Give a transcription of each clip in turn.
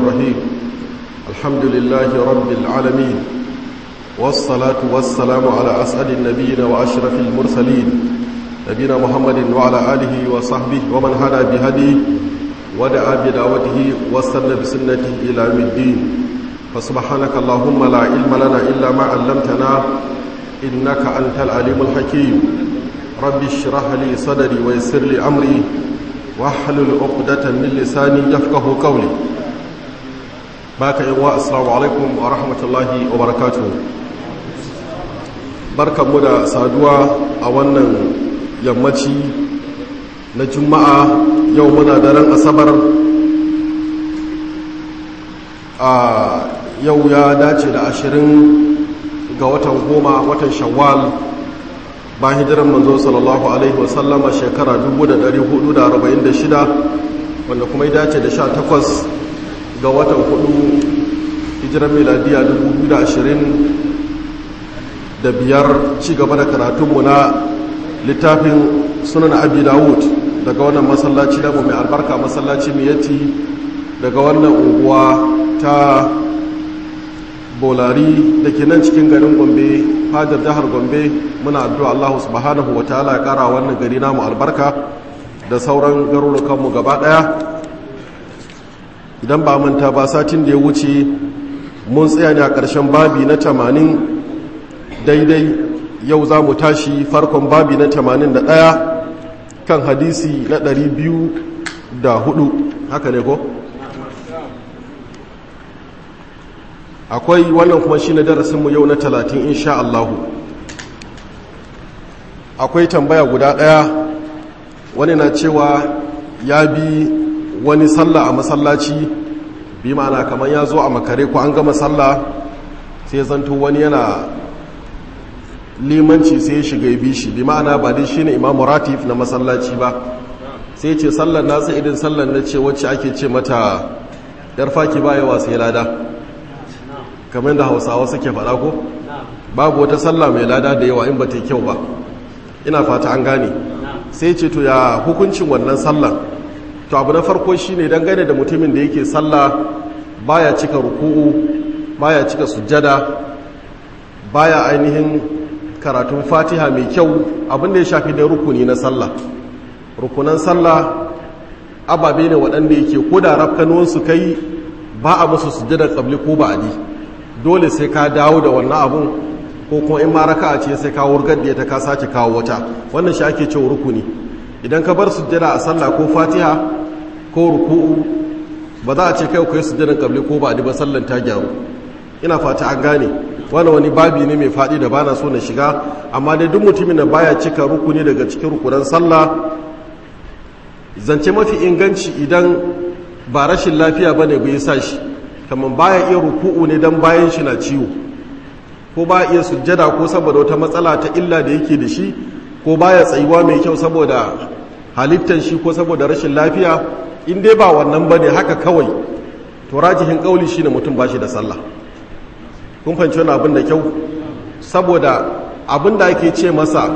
الرحيم الحمد لله رب العالمين والصلاة والسلام على أسعد النبيين وأشرف المرسلين نبينا محمد وعلى آله وصحبه ومن هدى بهديه ودعا بدعوته واستنى بسنته إلى يوم الدين فسبحانك اللهم لا علم لنا إلا ما علمتنا إنك أنت العليم الحكيم رب اشرح لي صدري ويسر لي أمري واحلل عقدة من لساني يفقه قولي باك إنواء السلام عليكم ورحمة الله وبركاته barkan mu da saduwa a wannan yammaci na juma'a yau muna daren asabar a yau ya dace da ashirin ga watan goma watan shawwal ba hijiran manzo sallallahu alaihi wasallama shekara 1446 wanda kuma ya dace da 18 ga watan hudu hijiran miladiya 2020 da biyar ci gaba da karatunmu na littafin sunan abi dawud daga wannan masallaci da mai albarka masallaci miyati daga wannan unguwa ta bolari da ke nan cikin garin gombe fajar jihar gombe muna addu'a allahu subhanahu wa ta'ala ya kara wannan gari namu albarka da sauran garurukanmu gaba daya idan ba manta ba satin da ya wuce mun tsaya ne a ƙarshen babi na tamanin daidai yau za mu tashi farkon babi na tamanin da ɗaya kan hadisi na ɗari biyu da hudu haka ne ko? akwai wannan kuma shi na darasinmu yau na talatin insha Allahu akwai tambaya guda ɗaya wani na cewa ya bi wani sallah a masallaci bi ma'ana kamar ya zo a makare ko an gama sallah sai zanto wani yana limanci sai ya shiga ya bi shi bi ma'ana ba dai shine imamu ratif na masallaci ba sai ce sallar nasa irin sallar na ce wacce ake ce mata yar faki ba yawa sai lada kamar da hausawa suke faɗa ko babu wata sallah mai lada da yawa in ba ta kyau ba ina fata an gane sai ce to ya hukuncin wannan sallar to abu na farko shine dangane da mutumin da yake sallah baya cika ruku'u baya cika sujjada baya ainihin karatun fatiha mai kyau abinda ya shafi da rukuni na sallah rukunan sallah ababe ne waɗanda yake ko da rafkanuwansu kai ba a musu sujjadar tsabli ko ba'adi dole sai ka dawo da wannan abun ko kuma in ma raka ce sai ka wurgar da ta ka sace kawo wata wannan shi ake cewa rukuni idan ka bar sujjada a sallah ko fatiha ko ruku'u ba za a ce kai kai sujjadar tsabli ko ba'adi ba sallan ta gyaru ina fata an gane wani wani babi ne mai faɗi da bana so na shiga amma dai duk mutumin da baya cika rukuni daga cikin rukunan sallah zance mafi inganci idan ba rashin lafiya ba ne bai sa shi kamar baya iya ruku'u ne don bayan shi na ciwo ko ba iya sujjada ko saboda wata matsala ta illa da yake da shi ko baya tsayuwa mai kyau saboda halittar shi ko saboda rashin lafiya in dai ba wannan ba ne haka kawai to rajihin kauli shi ne mutum ba shi da sallah kun fahimci wani abin da kyau saboda abin da ake ce masa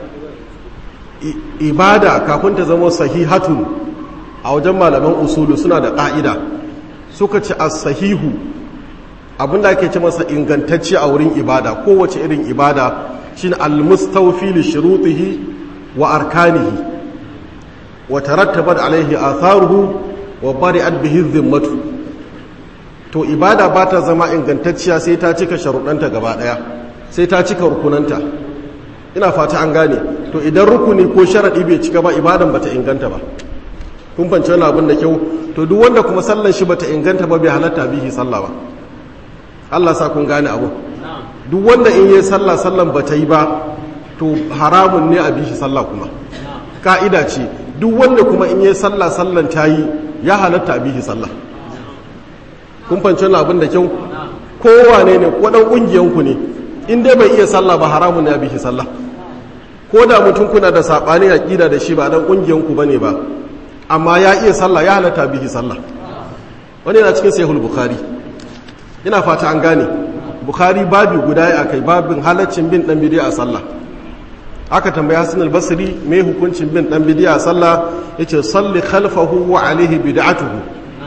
ibada kafin ta zama sahihatun a wajen malaman usulu suna da ƙa'ida suka ci a sahihu abin da ake ce masa ingantacce a wurin ibada kowace irin ibada shi ne almustaufi li shirutihi wa arkanihi wa tarattabat alaihi atharuhu wa bari'at bihi zimmatu to ibada ba ta zama ingantacciya sai ta cika sharuɗanta gaba ɗaya sai ta cika rukunanta ina fata an gane to idan rukuni ko sharaɗi bai cika ba ibadan ba ta inganta ba kun fanci wani abin da kyau to duk wanda kuma sallan shi ba ta inganta ba bai halatta bihi sallah ba Allah sa kun gane abu duk wanda in yi sallah sallan ba ta yi ba to haramun ne a bihi sallah kuma ka'ida ce duk wanda kuma in yi sallah sallan ta yi ya halatta a bihi sallah kun fanci wani abin da kyau kowane ne ko dan kungiyanku ne in dai bai iya sallah ba haramun ya bihi sallah ko da mutum kuna da sabani aqida da shi ba dan kungiyanku bane ba amma ya iya sallah ya halatta bihi sallah wani yana cikin sahihul bukhari ina fata an gane bukhari babi guda ya akai babin halaccin bin dan bidiya a sallah aka tambaya Hassan al-Basri me hukuncin bin dan bidiya a sallah yace salli khalfahu wa alaihi bid'atuhu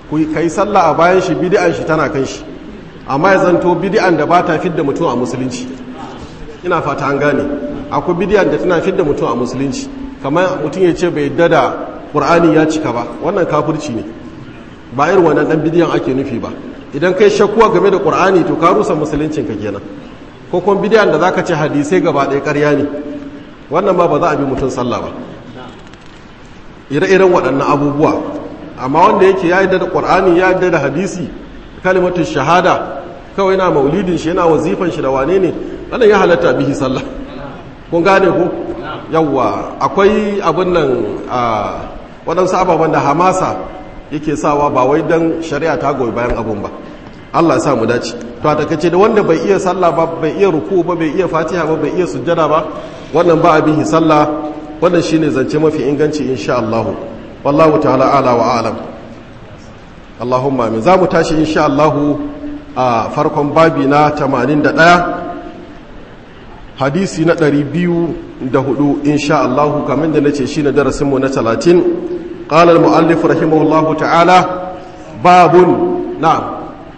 ku kai sallah a bayan shi bid'an shi tana kan shi amma ya zanto bid'an da ba ta fidda mutum a musulunci ina fata an gane akwai bid'an da tana fidda mutum a musulunci kamar mutum ya ce bai yadda da qur'ani ya cika ba wannan kafirci ne ba irin wannan dan bid'an ake nufi ba idan kai shakkuwa game da qur'ani to ka rusa musuluncin ka kenan ko kuma bid'an da zaka ce hadisai gaba ɗaya ƙarya ne wannan ba ba za a bi mutum sallah ba ire-iren waɗannan abubuwa amma wanda yake ya yadda da ƙwar'ani ya yadda da hadisi kalimatun shahada kawai na maulidin shi yana wazifan shi da wane ne wannan ya halatta bihi sallah kun gane ku yawwa akwai abin nan a waɗansu ababen da hamasa yake sawa ba wai don shari'a ta goyi bayan abun ba Allah ya sa mu dace to a takaice da wanda bai iya sallah ba bai iya ruku ba bai iya fatiha ba bai iya sujjada ba wannan ba abin sallah wannan shine zance mafi inganci insha Allah wallahu ta'ala ala wa alam Allahumma amin zamu tashi insha Allah a farkon babi na 81 hadisi na 204 insha Allah kamar da nace shine darasin mu na 30 qala al muallif rahimahullahu ta'ala babun na'am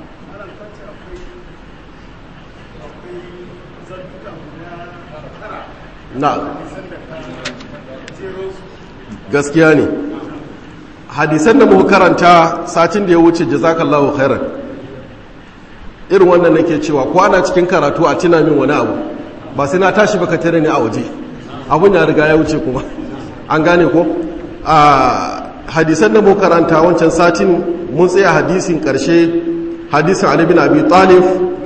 na'am gaskiya ne hadisan da muka karanta satin da ya wuce jazakallahu khairan irin wannan nake cewa ko ana cikin karatu a tuna min wani abu ba sai na tashi baka tare ni a waje abun ya riga ya wuce kuma an gane ko a hadisan da muka karanta wancan satin mun tsaya hadisin karshe hadisin Ali bin Abi Talib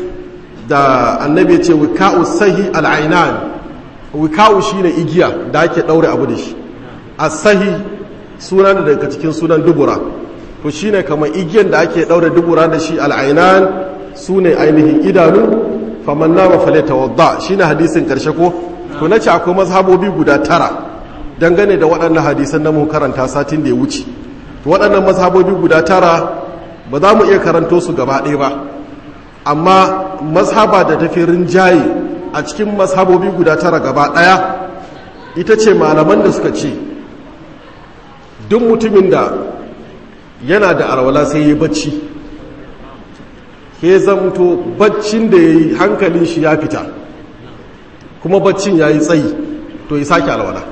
da annabi ya ce wika'u sahi al-ainan wika'u shine igiya da ake daure abu da shi asahi suna da daga cikin sunan dubura to shine kamar igiyan da ake daure dubura da shi al'ainan su ne ainihin idanu faman nama faleta wadda shine hadisin karshe ko to na ce akwai mazhabobi guda tara dangane da waɗannan hadisan da mu karanta satin da ya wuce to waɗannan mazhabobi guda tara ba za mu iya karanto su gaba ɗaya ba amma mazhaba da tafi rinjaye a cikin mazhabobi guda tara gaba ɗaya ita ce malaman da suka ce duk mutumin da yana da arwala sai ya bacci ke zamto baccin da ya yi hankalin shi ya fita kuma baccin ya yi tsayi to ya sake alwala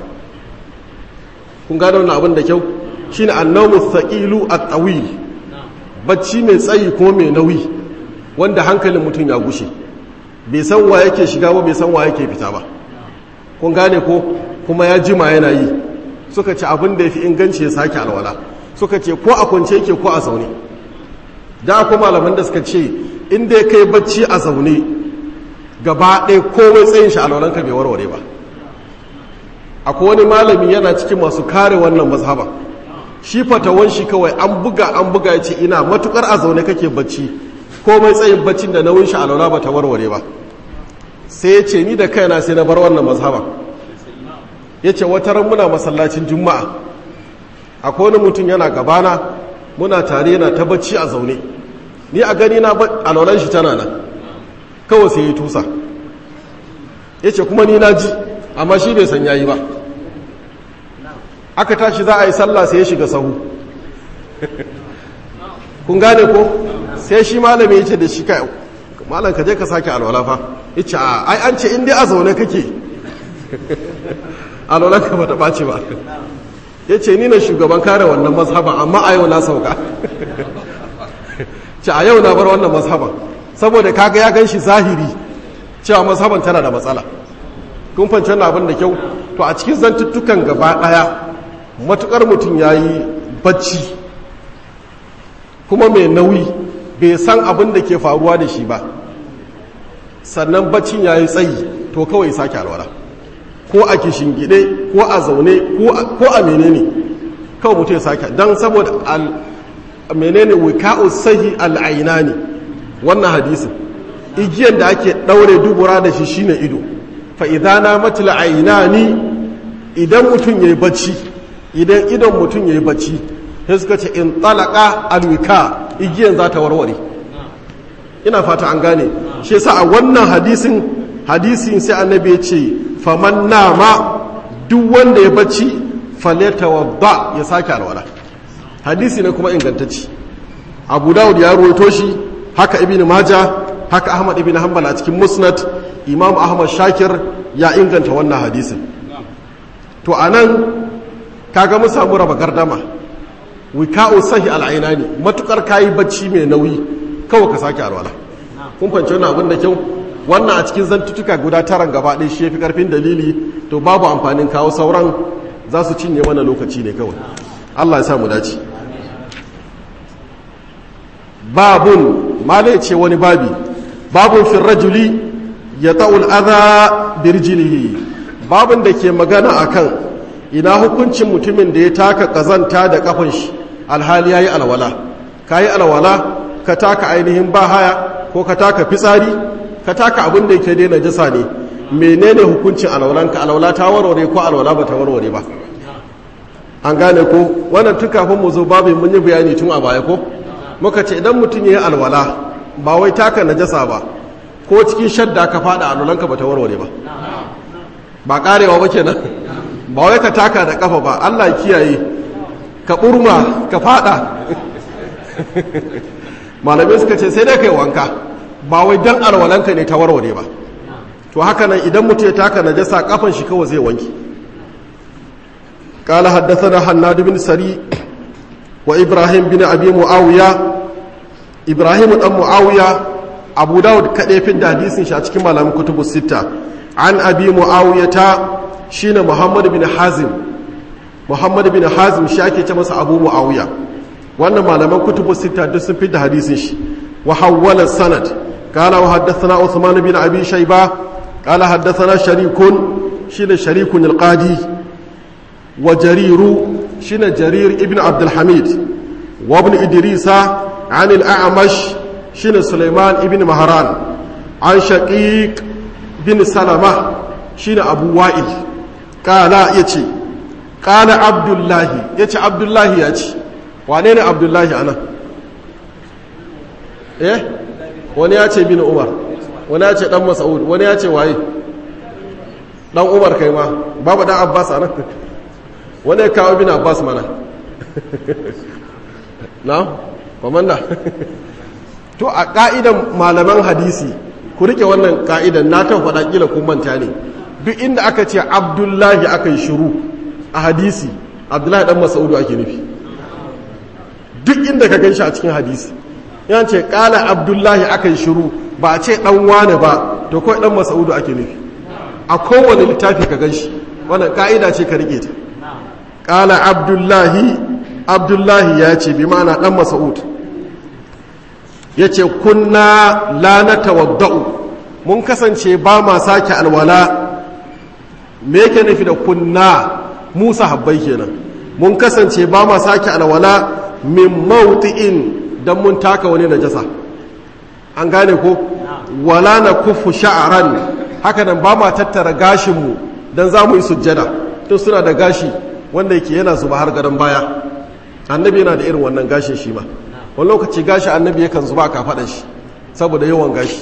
kun gano wani abin da kyau shi ne annamu thaqilu at-tawil bacci mai tsayi kuma mai nauyi wanda hankalin mutum ya gushe bai san wa yake shiga ba bai san wa yake fita ba kun gane ko kuma ya jima yana yi suka ce abin da ya fi inganci ya sake alwala suka ce ko a kwance yake ko a zaune da akwai malaman da suka ce inda ya kai bacci a zaune gaba ɗaya komai tsayin shi alwalanka bai warware ba akwai wani malami yana cikin masu kare wannan mazhaba shi fatawan shi kawai an buga an buga ya ce ina matukar a zaune kake bacci komai tsayin baccin da nauyin shi alwala ba ta warware ba sai ya ce ni da kaina sai na bar wannan mazhaba ya ce wata ran muna masallacin juma'a akwai wani mutum yana gabana muna tare yana ta bacci a zaune ni a gani na alwalan shi tana nan kawai sai ya tusa ya ce kuma ni na ji amma shi bai san yayi ba aka tashi za a yi sallah sai ya shiga sahu kun gane ko sai shi malami ya ce da shi kai malam ka je ka sake alwala fa ya ce a ai an ce in dai a zaune kake alwalan ka bata ɓace ba ya ce ni na shugaban kare wannan mazhaban amma a yau na sauka ce a yau na bar wannan mazhaban saboda kaga ya gan shi zahiri cewa mazhaban tana da matsala kun fanci wannan abin da kyau to a cikin zantuttukan gaba ɗaya matukar mutum ya yi bacci kuma mai nauyi bai san abin da ke faruwa da shi ba sannan baccin ya yi tsayi to kawai sake alwala ko a gide ko a zaune ko a menene kawai mutum ya sake don saboda menene wika'u sahi al'aina ne wannan hadisin igiyan da ake ɗaure dubura da shi shine ido fa'idana matila aina ni idan mutum ya yi bacci idan idon mutum ya yi bacci sai suka ce in talaka alwika igiyan za ta warware ina fata an gane shi yasa a wannan hadisin hadisin sai annabi ya ce faman nama duk wanda ya bacci faleta wadda ya sake alwala hadisi ne kuma ingantacci abu dawud ya ruwaito shi haka ibn maja haka ahmad ibn hanbal a cikin musnad imam ahmad shakir ya inganta wannan hadisin to anan kaga mun samu raba gardama wika'u sahi al'aina ne matukar kayi bacci mai nauyi kawai ka sake alwala kun fahimci wannan abin da kyau wannan a cikin zantutuka guda taran gaba ɗaya shi fi karfin dalili to babu amfanin kawo sauran za su cinye mana lokaci ne kawai Allah ya sa mu dace babun malai ce wani babi babun fin rajuli ya ta'ul adha birjilihi babun da ke magana akan ina hukuncin mutumin da ya taka kazanta da kafan shi alhali yayi alwala kayi alwala ka taka ainihin bahaya ko ka taka fitsari ka taka abin da yake daina jasa ne menene hukuncin alwalanka alwala ta warware ko alwala ba ta warware ba an gane ko wannan tun kafin mu zo babin mun yi bayani tun a baya ko muka ce idan mutum ya yi alwala ba wai taka najasa ba ko cikin shadda ka fada alwalanka ba ta warware ba ba karewa ba kenan ba wai ka taka da kafa ba Allah kiyaye ka burma ka fada malamai suka ce sai dai kai wanka ba wai dan alwalanka ne ta warware ba to haka nan idan mutum ya taka najasa kafan shi kawai zai wanki قال حدثنا حناد بن سري وإبراهيم بن أبي معاوية إبراهيم بن معاوية أبو داود كده في الحديث شاتك مالام كتب الستة عن أبي معاوية شين محمد بن حازم محمد بن حازم شاكي تمس أبو معاوية وأن مالام كتب الستة دسن في الحديث وحول السند قال وحدثنا عثمان بن أبي شيبة قال حدثنا شريك شين شريك القاضي وجرير شن جرير ابن عبد الحميد وابن إدريس عن الأعمش شن سليمان ابن مهران عن شقيق بن سلمة شن أبو وائل قال يتي قال عبد الله يتي عبد الله يتي وانين عبد الله أنا إيه wani ya ce bin umar wani ya ce dan mas'ud wani ya ce waye dan umar kai ma babu dan abbas anan wani ya kawo bin abbas mana na komanda to a ka'idan malaman hadisi ku rike wannan ka'idan na kan faɗa kila kun manta ne duk inda aka ce abdullahi aka yi shuru a hadisi abdullahi dan masaudu ake nufi duk inda ka gan shi a cikin hadisi yan ce kala abdullahi aka yi shuru ba a ce dan wane ba to kawai dan masaudu ake nufi a kowane littafi ka gan shi wannan ka'ida ce ka rike ta kala abdullahi abdullahi ya ce bi ma'ana dan mas'ud ya ce kunna la na tawadda'u mun kasance ba ma sake alwala me yake nufi da kunna musa habbai kenan mun kasance ba ma sake alwala min mawti'in dan mun taka wani najasa an gane ko wala na kufu sha'aran haka nan ba ma tattara gashinmu dan za mu yi sujjada to suna da gashi wanda yake yana zuba har gadon baya annabi yana da irin wannan gashin shi ma wani lokaci gashi annabi yakan zuba a kafaɗan shi saboda yawan gashi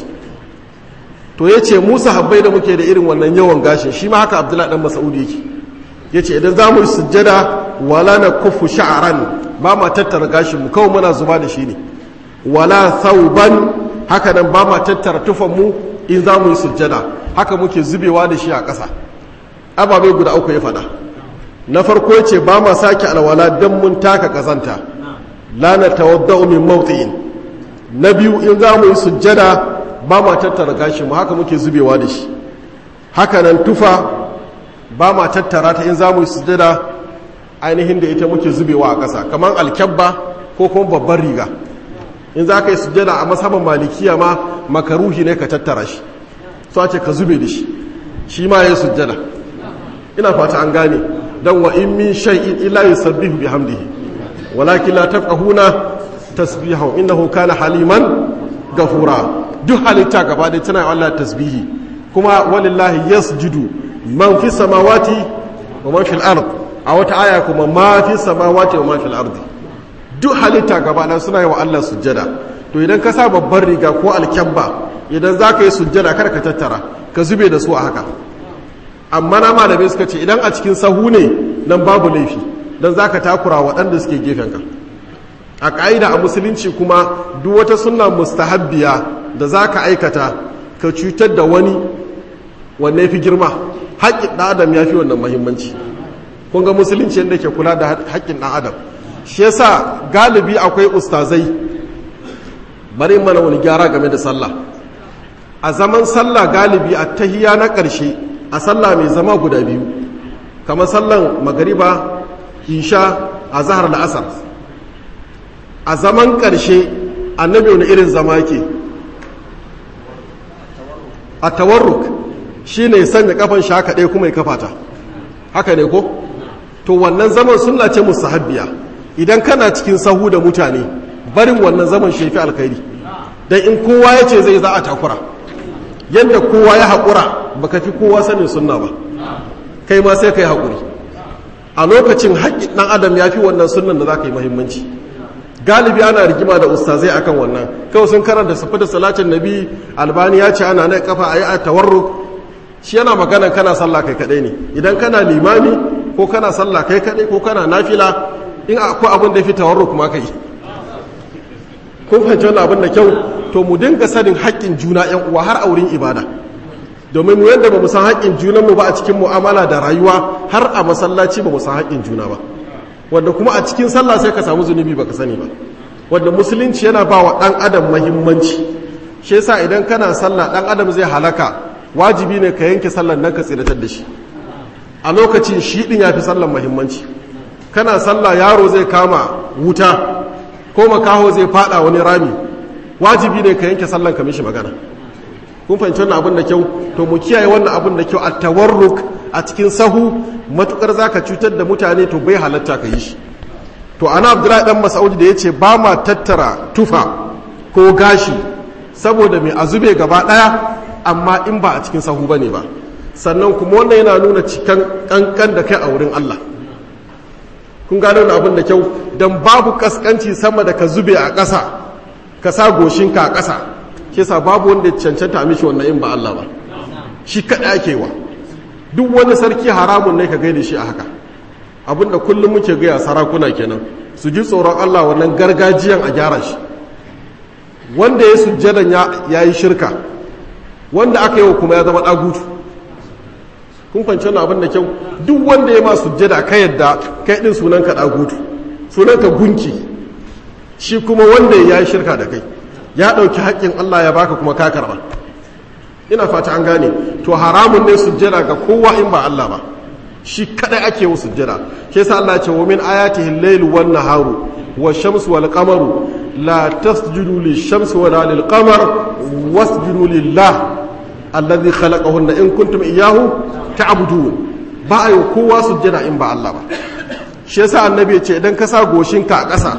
to ya ce musa habbai da muke da irin wannan yawan gashin shi ma haka abdullahi dan masaudi yake ya ce idan za mu yi sujjada wala na kufu sha'aran ba ma tattara gashin mu kawai muna zuba da shi ne wala sauban haka nan ba ma tattara tufan mu in za mu yi sujjada haka muke zubewa da shi a ƙasa ababai guda uku ya faɗa na farko ya ce ba ma sake alwala don mun taka ƙazanta lana tawadda'u min mawti'in na biyu in za mu yi sujjada ba ma tattara gashi mu haka muke zubewa da shi haka nan tufa ba ma tattara ta in za mu yi sujjada ainihin da ita muke zubewa a ƙasa kamar alkyabba ko kuma babban riga in za ka yi sujjada a masaban malikiya ma makaruhi ne ka tattara shi so ce ka zube da shi shi ma ya yi sujjada ina fata an gane don wa in min shay'in illa yusabbihu bihamdihi walakin la tafqahuna tasbihahu innahu kana haliman gafura duk halitta gaba da tana Allah tasbihi kuma walillahi yasjudu man fi samawati wa man fil ard a wata aya kuma ma fi samawati wa ma fil ardi duk halitta gaba da suna yi wa Allah sujjada to idan ka sa babbar riga ko alkyabba idan za ka yi sujjada kar ka tattara ka zube da su a haka amma na malamai suka ce idan a cikin sahu ne nan babu laifi don za ka takura waɗanda suke gefenka a ƙa'ida a musulunci kuma duk wata sunna mustahabbiya da za ka aikata ka cutar da wani wanne fi girma haƙƙin ɗan adam ya fi wannan mahimmanci kun ga musulunci yadda ke kula da haƙƙin ɗan adam shi yasa galibi akwai ustazai bari mana wani gyara game da sallah a zaman sallah galibi a tahiya na ƙarshe a sallah mai zama guda biyu kamar sallan magariba isha a zahar da asar a zaman ƙarshe annabi wani irin zama ke a tawarruk shi ne sanya kafan shi haka ɗaya kuma ya kafata haka ne ko to wannan zaman suna ce musahabbiya idan kana cikin sahu da mutane barin wannan zaman shi fi alkhairi dan in kowa ya ce zai za a takura yadda kowa ya haƙura baka fi kowa sanin sunna ba kai ma sai ka yi haƙuri a lokacin haƙƙin ɗan adam ya fi wannan sunan da za ka yi mahimmanci galibi ana rigima da ustazai akan wannan kawai sun karanta safi da salatin nabi albani ya ce ana na kafa a yi a tawarruk shi yana magana kana sallah kai kaɗai ne idan kana limami ko kana sallah kai kaɗai ko kana nafila in akwai abin da fi tawarruk ma ka yi kun fahimci wannan abin da kyau to mu dinga sanin haƙƙin juna yan uwa har a wurin ibada domin mu yadda ba mu san haƙƙin junanmu ba a cikin mu'amala da rayuwa har a masallaci ba mu san haƙƙin juna ba wanda kuma a cikin sallah sai ka samu zunubi baka sani ba wanda musulunci yana ba wa ɗan adam mahimmanci shi yasa idan kana sallah ɗan adam zai halaka wajibi ne ka yanke sallar nan ka tsiratar da shi a lokacin shi ɗin ya fi sallar mahimmanci kana sallah yaro zai kama wuta ko makaho zai fada wani rami wajibi ne ka yanke sallan ka mishi magana kun fahimci wannan abin da kyau to mu kiyaye wannan abin da kyau a tawarruk a cikin sahu matukar zaka cutar da mutane to bai halatta ka yi shi to ana abdullahi dan masaudi da yace ba ma tattara tufa ko gashi saboda mai azube gaba daya amma in ba a cikin sahu bane ba sannan kuma wannan yana nuna cikan kankan da kai a wurin Allah kun gano wannan abin da kyau dan babu kaskanci sama da ka zube a ƙasa ka sa goshinka a ƙasa ke sa babu wanda cancanta mishi wannan in ba Allah ba shi kaɗa ake wa duk wani sarki haramun ne ka gaida shi a haka abinda kullum muke gaya sarakuna kenan su ji tsoron Allah wannan gargajiyan a gyara shi wanda ya sujjadan ya yi shirka wanda aka yi wa kuma ya zama ɗagutu kun fanci wannan abin da kyau duk wanda ya ma sujjada ka yadda kai ɗin sunanka ɗagutu sunanka gunki shi kuma wanda ya yi shirka da kai ya ɗauki haƙƙin Allah ya baka kuma ka karɓa ina fata an gane to haramun ne sujjada ga kowa in ba Allah ba shi kadai ake wa sujjada ke sa Allah ce wa min ayatihi al-layl wan naharu wash-shamsu wal qamaru la tasjudu lish-shamsi wala lil-qamar wasjudu lillah alladhi khalaqahunna in kuntum iyyahu ta'budun ba ayo kowa sujjada in ba Allah ba shi yasa annabi ya ce idan ka sa goshinka a ƙasa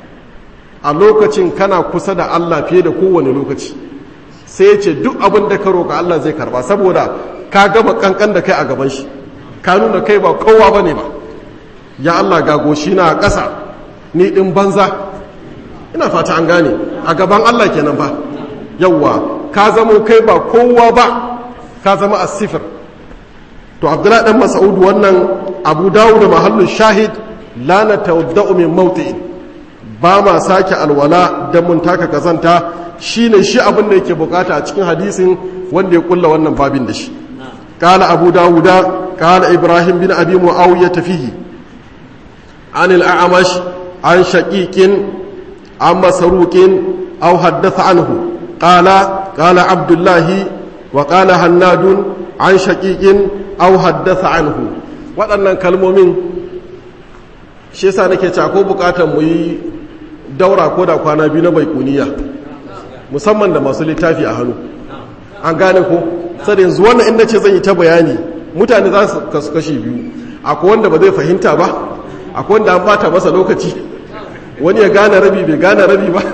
a lokacin kana kusa da Allah fiye da kowane lokaci sai ya ce duk abin da ka roƙa Allah zai karba saboda ka gama kankan da kai a gaban shi ka nuna kai ba kowa ba ne ba ya Allah ga goshi na a ƙasa ni ɗin banza ina fata an gane a gaban Allah kenan ba yawwa ka zama kai ba kowa ba ka zama a sifir to abdullahi dan mas'ud wannan abu dawud da mahallin shahid la na tawadda'u min mawti'in ba ma sake alwala dan mun taka kazanta shine shi abin da yake bukata a cikin hadisin wanda ya kulla wannan babin da shi qala abu dawuda qala ibrahim bin abi muawiya fihi an al-a'mash an shaqiqin an masruqin aw haddatha anhu qala qala abdullah wa qala hannadun an shaqiqin aw haddatha anhu waɗannan kalmomin shi yasa nake cewa ko bukatar mu yi daura ko da kwana biyu na baikuniya musamman da masu littafi a hannu an gane ko sai yanzu wannan inda ce zan yi ta bayani mutane za su kasu kashi biyu akwai wanda ba zai fahimta ba akwai wanda an bata masa lokaci wani ya gane rabi bai gane rabi ba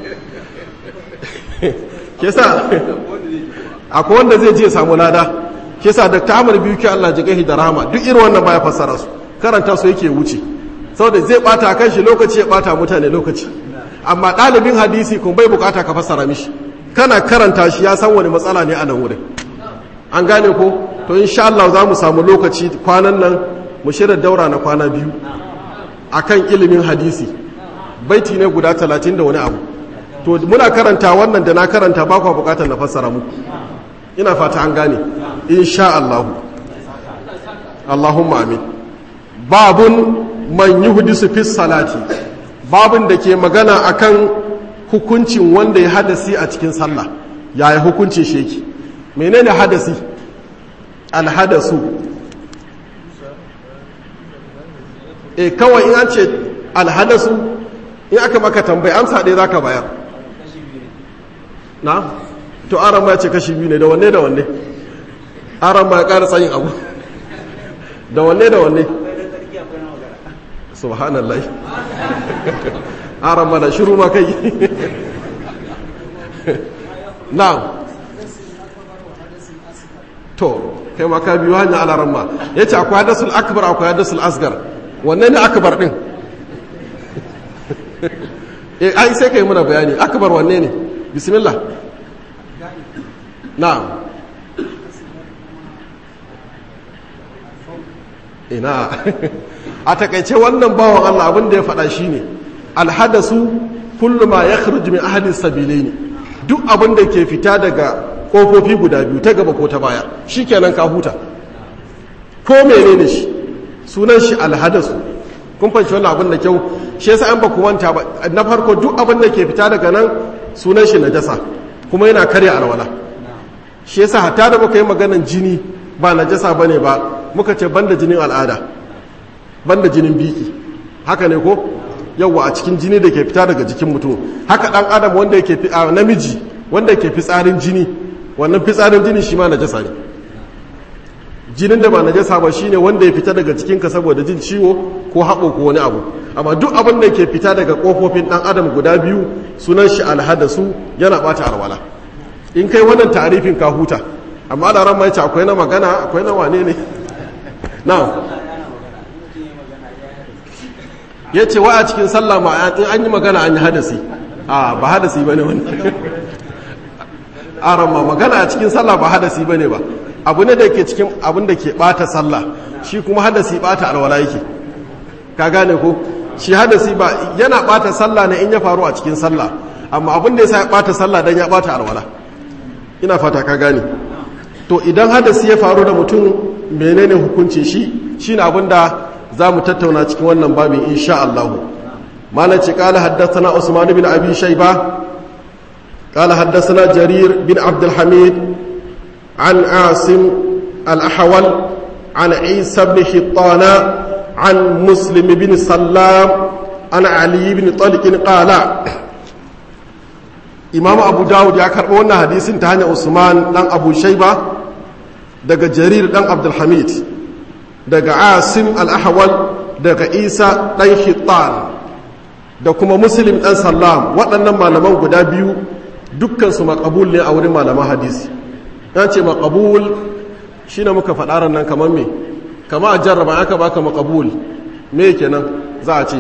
kesa akwai wanda zai je samu lada kesa da ta amur biyu ke Allah ji gahi da rahama duk irin wannan baya fassara su karanta su yake wuce saboda zai bata kan shi lokaci ya bata mutane lokaci amma ɗalibin hadisi kun bai bukata ka fassara mishi kana karanta shi ya san wani matsala ne a nan wurin an gane ko to insha Allah za mu samu lokaci kwanan nan mu shirya daura na kwana biyu akan ilimin hadisi baiti ne guda talatin da wani abu to muna karanta wannan da na karanta ba kwa bukatar na fassara muku ina fata an gane insha Allah Allahumma amin babun man yuhdisu fi salati babun da ke magana akan hukuncin wanda ya hadasi a cikin sallah yaya hukuncin sheki menene hadasi alhadasu e kawai in an ce alhadasu in aka maka tambayi amsa ɗaya za ka bayar na to aran ma ce kashi biyu ne da wanne da wanne aran ma ya ƙara tsayin abu da wanne da wanne subhanallah aran ma da shiru ma kai na to kai ma ka biyu hanyar alaran ma ya ce akwai hadasul akbar akwai hadasul asgar wanne ne akbar din eh ai sai kai muna bayani akbar wanne ne bismillah na'am ina a takaice wannan bawan Allah abin da ya faɗa shine alhadasu kullu ma yakhruju min ahadi sabilaini duk abin da ke fita daga kofofi guda biyu ta gaba ko ta baya shikenan ka huta ko menene shi sunan shi alhadasu kun fahimci wannan abin da kyau shi yasa an ba ku manta ba na farko duk abin da ke fita daga nan sunan shi najasa kuma yana karya alwala shi yasa hatta da muka yi maganan jini ba najasa bane ba muka ce banda jinin al'ada banda jinin biki haka ne ko yawa a cikin jini da ke fita daga jikin mutum haka dan adam wanda yake namiji wanda yake fitsarin jini wannan fitsarin jini shi ma najasa ne jinin da ba najasa ba shine wanda ya fita daga jikinka saboda jin ciwo ko haɓo ko wani abu amma duk abin da ke fita daga ƙofofin ɗan adam guda biyu sunan shi alhadasu yana ɓata alwala in kai wannan tarifin ka huta amma da ran mai akwai na magana akwai na wane ne na ya ce wa a cikin sallah ma in an yi magana an yi hadasi a ba hadasi ba ne wani a ma magana a cikin sallah ba hadasi ba ne ba abu ne da ke cikin abin da ke bata sallah shi kuma hadasi bata alwala yake ka gane ko shi hadasi ba yana bata sallah ne in ya faru a cikin sallah amma abin da yasa ya bata sallah dan ya bata alwala ina fata ka gane to idan hadasi ya faru da mutum menene hukuncin shi shine abin da zamu tattauna cikin wannan babin insha Allah malam ce qala haddathana usman bin abi shayba qala haddathana jarir bin abdul hamid عن عاصم الأحول عن عيسى بن حطان عن مسلم بن سلام عن علي بن طلق قال إمام أبو داود يكرر وانا حديث تهاني عثمان دان أبو شيبة daga jarir dan abdulhamid daga asim al-ahwal daga isa dan hittan da kuma muslim dan sallam waɗannan malaman guda biyu dukkansu makabul ne a wurin malaman hadisi ya ce makabul shi ne muka faɗarar nan kamar me kama a jarraba aka baka makabul me kenan za a ce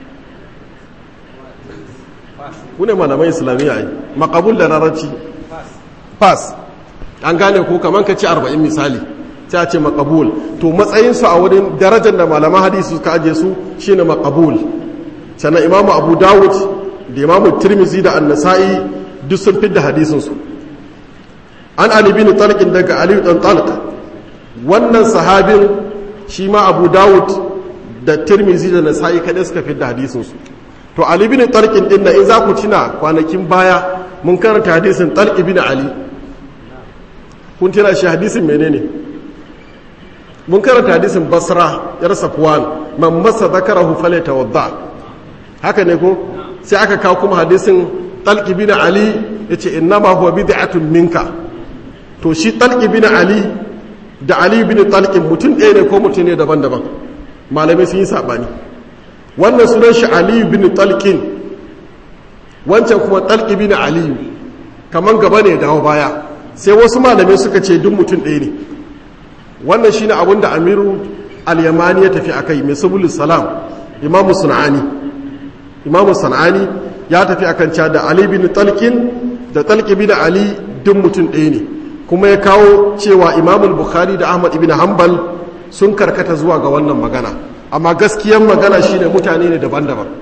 kune malamai islamiyya yi makabul da rarraci pass an gane ko kamar ka ci arba'in misali sai a ce makabul to matsayinsu a wurin darajar da malaman hadisi suka aje su shine makabul sannan imamu abu dawud da imamu tirmizi da annasa'i duk sun fidda hadisinsu an ali bin talqin daga ali dan talq wannan sahabin shi ma abu dawud da tirmizi da nasa'i kadai suka fidda hadisin su to ali bin talqin din na in za ku tuna kwanakin baya mun karanta hadisin talq bin ali kun tuna shi hadisin menene mun karanta hadisin basra yar safwan man masa zakarahu falyatawadda haka ne ko sai aka kawo kuma hadisin talq bin ali yace innama huwa bid'atun minka to shi talqi bin ali da ali bin talqin mutum ɗaya ne ko mutum ne daban-daban malamai sun yi saɓani wannan sunan shi ali bin talqin wancan kuma talqi bin ali kaman gaba ne dawo baya sai wasu malamai suka ce duk mutum ɗaya ne wannan shine abin da amiru al-yamani ya tafi akai mai subulus salam imamu sun'ani imamu sun'ani ya tafi akan cewa da ali bin talqin da talqi bin ali duk mutum ɗaya ne kuma ya kawo cewa imamul bukhari da ahmad ibn hanbal sun karkata zuwa ga wannan magana amma gaskiyar magana shine mutane ne daban-daban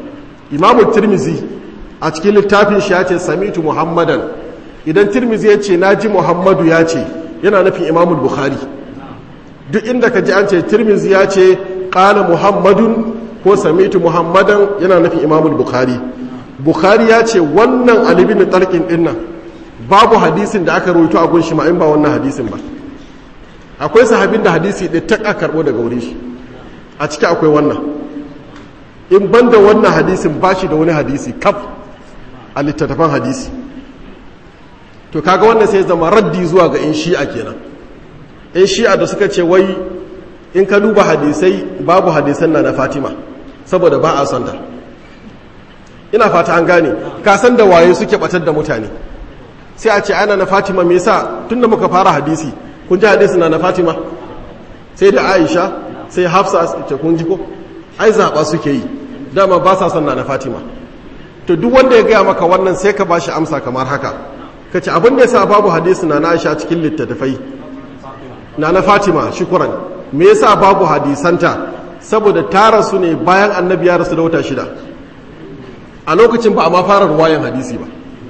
imamu tirmizi a cikin littafin shi ya ce samitu muhammadan idan tirmizi ya ce na ji muhammadu ya ce yana nufin imamu bukhari duk inda ka ji an ce tirmizi ya ce ƙala muhammadun ko samitu muhammadan yana nufin imamu bukhari bukhari ya ce wannan alibin talqin dinnan babu hadisin da aka rawaito a gunshi ma in ba wannan hadisin ba akwai sahabin da hadisi ɗaya ta karɓo daga wurin shi a ciki akwai wannan in banda wannan hadisin ba shi da wani hadisi kaf a littattafan hadisi to kaga wannan sai zama raddi zuwa ga in shi'a kenan in shi'a da suka ce wai in ka duba hadisai babu hadisan na na fatima saboda ba a santa ina fata an gane ka san da waye suke batar da mutane sai a ce ana na fatima me yasa tunda muka fara hadisi kun ji hadisi na na fatima sai da aisha sai hafsa ce kun ji ko ai zaɓa suke yi dama ba sa son na na fatima to duk wanda ya gaya maka wannan sai ka bashi amsa kamar haka ka ce abin da ya sa babu hadisi na na aisha cikin littattafai na na fatima shukuran me yasa babu hadisanta saboda ta rasu ne bayan annabi ya rasu da wata shida a lokacin ba a ma fara ruwayan hadisi ba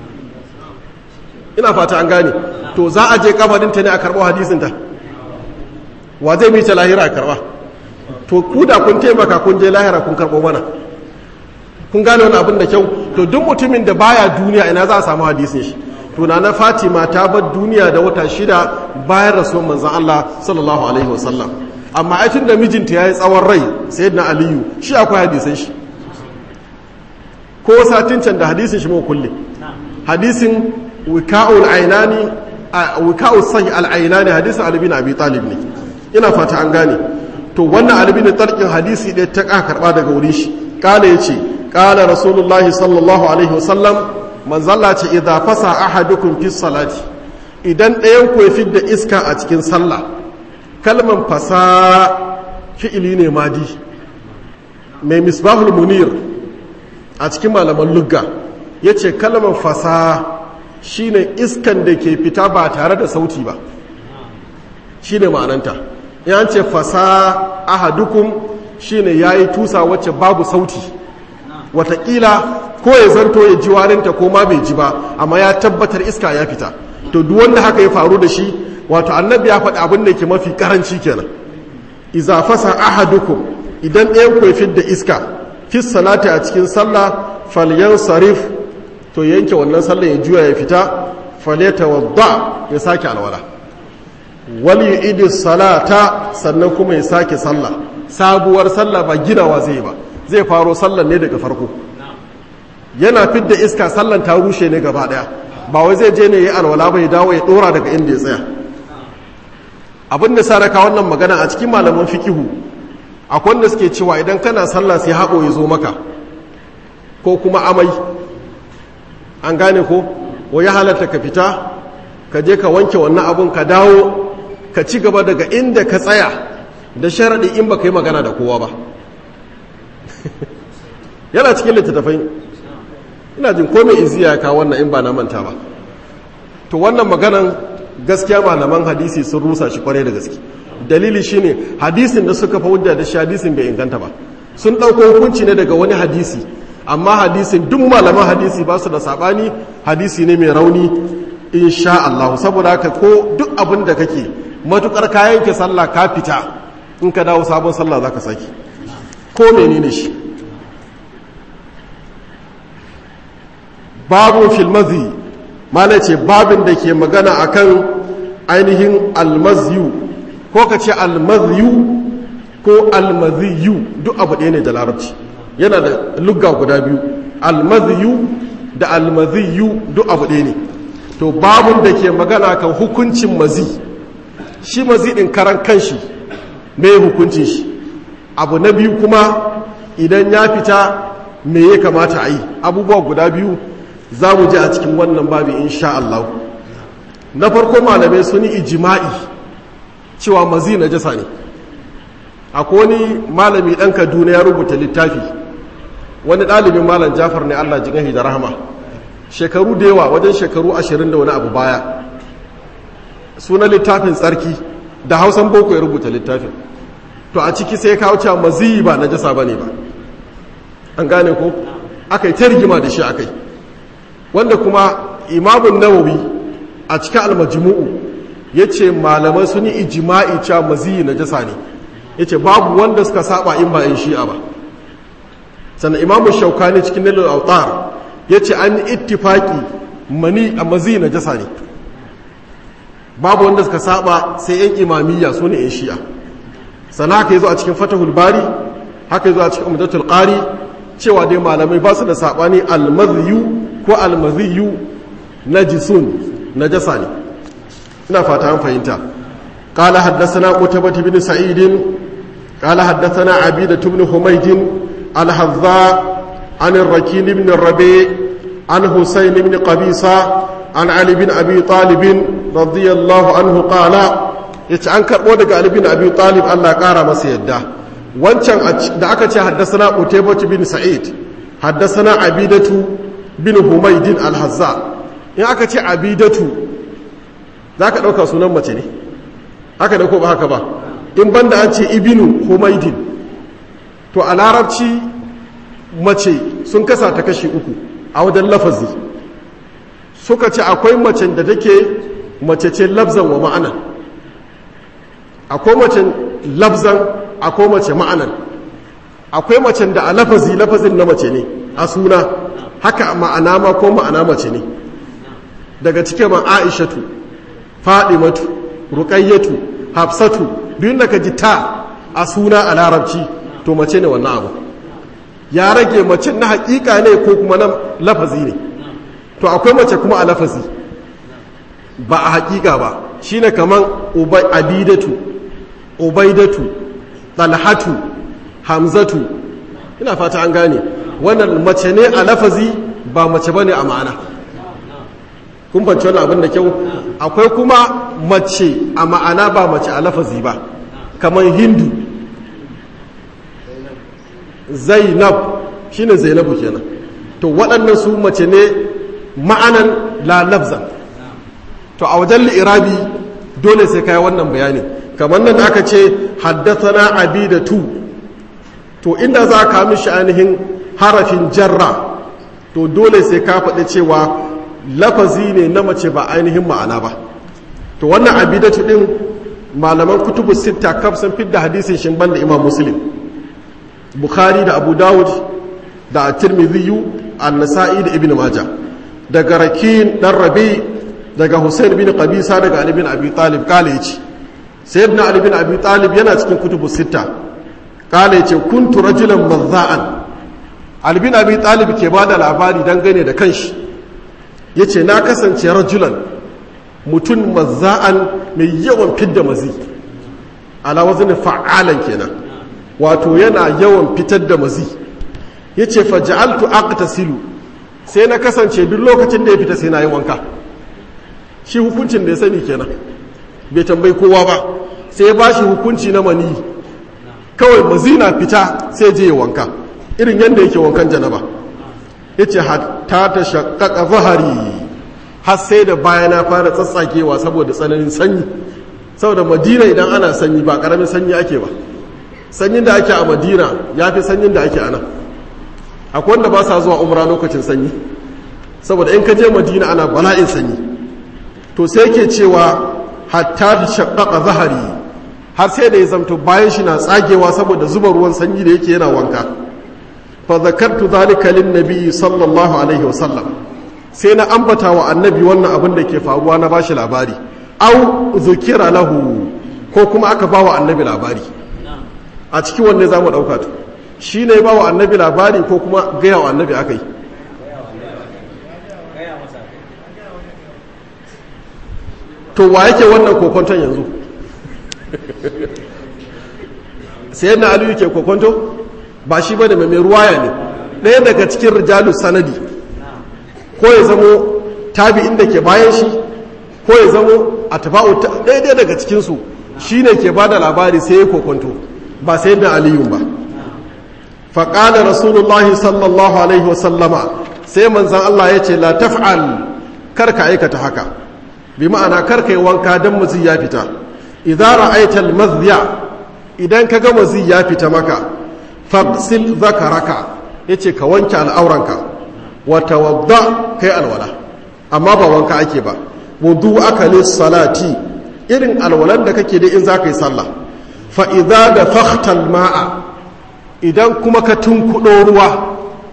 ina fata an gane to za a je kabarinta ne a karɓo hadisinta wa zai mice lahira a karɓa to ku da kun taimaka kun je lahira kun karɓo mana kun gane wani abin da kyau to duk mutumin da baya duniya ina za a samu hadisin shi to na na fatima ta bar duniya da wata shida bayan rasuwar manzan allah sallallahu alaihi wasallam amma aitin da mijinta ya yi tsawon rai sayyidina aliyu shi akwai hadisan shi ko satin can da hadisin shi mu kulle hadisin wika'ul ainani wika'ul sahi al-ainani hadisin Ali bin Abi Talib ne ina fata an gane to wannan Ali bin Talqin hadisi ɗaya ta ka karba daga wurin shi kala yace kala rasulullahi sallallahu alaihi wasallam manzalla ce idza fasa ahadukum fi salati idan ɗayan ku ya fidda iska a cikin sallah kalman fasa fi'ili ne madi mai misbahul munir a cikin malaman lugga yace kalman fasa shine iskan da ke fita ba tare da sauti ba shine ma'ananta yan ce fasa ahadukum shine yayi tusa wacce babu sauti watakila ko ya zanto ya ji warinta ko ma bai ji ba amma ya tabbatar iska ya fita to duk wanda haka ya faru da shi wato annabi ya faɗi abin da ke mafi karanci kenan iza fasa ahadukum idan ɗayan ku ya fidda iska fi salati a cikin sallah falyan sarif to yanke wannan sallah ya juya ya fita faleta wadda ya sake alwala wal yu'idu salata sannan kuma ya sake sallah sabuwar sallah ba ginawa zai ba zai faro sallan ne daga farko yana fidda iska sallan ta rushe ne gaba daya ba wai zai je ne ya alwala ba ya dawo ya dora daga inda ya tsaya abin da saraka wannan magana a cikin malaman fikihu akwai wanda suke cewa idan kana sallah sai haɓo ya zo maka ko kuma amai an gane ko wa ya halatta ka fita ka je ka wanke wannan abun ka dawo ka ci gaba daga inda ka tsaya da sharaɗi in ba ka yi magana da kowa ba yana cikin littattafai ina jin komai iziya ya kawo wannan in ba na manta ba to wannan maganan gaskiya malaman hadisi sun rusa shi kwarai da gaske dalili shine hadisin da suka fa hujja da shi hadisin bai inganta ba sun ɗauko hukunci ne daga wani hadisi amma hadisin duk malaman hadisi ba su da sabani hadisi ne mai rauni insha Allah saboda haka ko duk abin da kake matukar kayan ke sallah ka fita in ka dawo sabon sallah zaka saki ko menene shi babu filmazi mana ce babin da ke magana akan ainihin almaziyu ko ka ce almaziyu ko almaziyu duk abu ɗaya ne da larabci yana da lugga guda biyu almaziyu da almaziyu duk abu ɗaya ne to babun da ke magana kan hukuncin mazi shi mazi ɗin karan kanshi me hukuncin shi abu na biyu kuma idan ya fita me ya kamata a yi abubuwa guda biyu za mu ji a cikin wannan babi insha Allah na farko malamai sun yi ijima'i cewa mazi na jasa ne akwai wani malami ɗan kaduna ya rubuta littafi wani ɗalibin malam jafar ne allah jigahi da rahama shekaru da yawa wajen shekaru ashirin da wani abu baya sunan littafin tsarki da hausan boko ya rubuta littafin to a ciki sai kawo cewa maziyi ba na jasa ba ne ba an gane ko aka yi ta rigima da shi akai wanda kuma imamun nawawi a cikin almajmu'u ya ce malamai sun yi ijima'i cewa maziyi na jasa ne ya ce babu wanda suka saba in ba in shi'a ba sannan imamun shaukani cikin nilul autar ya ce an yi ittifaki mani a maziyi na jasa ne babu wanda suka saba sai yan imamiyya su ne yan shi'a sannan haka yi zo a cikin fatahul bari haka yi zo a cikin umdatul qari cewa dai malamai ba su da sabani almaziyu ko almaziyu najisun najasa ne ina fata an fahimta قال حدثنا قتيبة بن سعيد قال حدثنا عبيدة بن حميد الحذاء عن الركين بن الربيع عن حسين بن قبيصة عن علي بن أبي طالب رضي الله عنه قال yace an karɓo daga Ali bin Abi Talib Allah ƙara masa yadda wancan da aka ce haddasana Qutaybah bin Sa'id haddasana Abidatu bin Humaydin al-Hazza in aka ce Abidatu zaka dauka sunan mace ne haka da ko ba haka ba in banda an ce ibnu Humaydin to a larabci mace sun kasa ta kashi uku a wajen lafazi suka ce akwai macen da take mace ce lafzan wa ma'anan akwai macen lafzan akwai mace ma'anan akwai macen da a lafazi lafazin na mace ne a suna haka ma'ana ma ko ma'ana mace ne daga cike ma aishatu fadimatu ruqayyatu hafsatu biyun da ka ji ta a suna a larabci to mace ne wannan abu ya rage mace na hakika ne ko kuma na lafazi ne to akwai mace kuma a lafazi ba a hakika ba shine kaman abidatu ubaidatu talhatu hamzatu ina fata an gane wannan mace ne a lafazi ba mace bane a ma'ana kun fahimci wannan abin da kyau akwai kuma mace a ma'ana ba mace a lafazi ba kamar hindu zainab shine zainabu kenan to waɗannan su mace ne ma'anan la lafzan to a wajen li'irabi dole sai kai wannan bayani kamar nan aka ce haddathana abidatu to inda za ka mishi ainihin harafin jarra to dole sai ka faɗi cewa lafazi ne na mace ba ainihin ma'ana ba to wannan abidatu din malaman kutubu sitta kaf sun fidda hadisin shin banda imam muslim bukhari da abu dawud da at-tirmidhi an-nasa'i da ibn majah daga rakin dan rabi daga husain bin qabisa daga ali bin abi talib kale yace sayyidina ali bin abi talib yana cikin kutubu sitta kale yace kuntu rajulan mazza'an ali bin abi talib ke bada labari dangane da kanshi yace na kasance rajulan mutum mazza'an mai yawan fidda mazi ala wazni fa'alan kenan wato yana yawan fitar da mazi yace faj'altu aqtasilu sai na kasance duk lokacin da ya fita sai na yi wanka shi hukuncin da ya sani kenan bai tambayi kowa ba sai ya ba shi hukunci na mani kawai mazina fita sai je ya wanka irin yadda yake wankan janaba ya ce ta ta shakaka zahari har sai da baya na fara tsatsakewa saboda tsananin sanyi saboda madina idan ana sanyi ba karamin sanyi ake ba sanyin da ake a madina ya fi sanyin da ake a nan akwai wanda ba sa zuwa umra lokacin sanyi saboda in ka je madina ana bala'in sanyi to sai ke cewa hatta da shaƙaƙa zahari har sai da ya zamto bayan shi na tsagewa saboda zuba ruwan sanyi da yake yana wanka fa zakartu zalika lin nabi sallallahu alaihi wasallam sai na ambata wa annabi wannan abin da ke faruwa na bashi labari au zukira lahu ko kuma aka ba wa annabi labari a cikin wanne za mu ɗauka to shi ne ba wa annabi labari ko kuma gaya wa annabi aka yi to wa yake wannan kokonton yanzu sai yana aliyu ke kokonto ba shi ba da mai ruwaya ne ɗaya daga cikin rijalu sanadi ko ya zamo tabi inda ke bayan shi ko ya zamo a tafa'u ɗaya daga cikinsu shi ne ke ba da labari sai ya kokonto ba sai da aliyun ba faƙalar rasulullahi sallallahu alaihi wasallama sai manzan Allah ya ce la taf'al karka aikata haka bi ma'ana karka yi wanka don mazi ya fita idan ra'aita almadhiya idan ka ga mazi ya fita maka faqsil zakaraka yace ka wanke al'auranka wa tawadda kai alwala amma ba wanka ake ba wudu aka salati irin alwalan da kake da in za ka yi sallah fa idza da fakhtal ma'a idan kuma ka tunkuɗo ruwa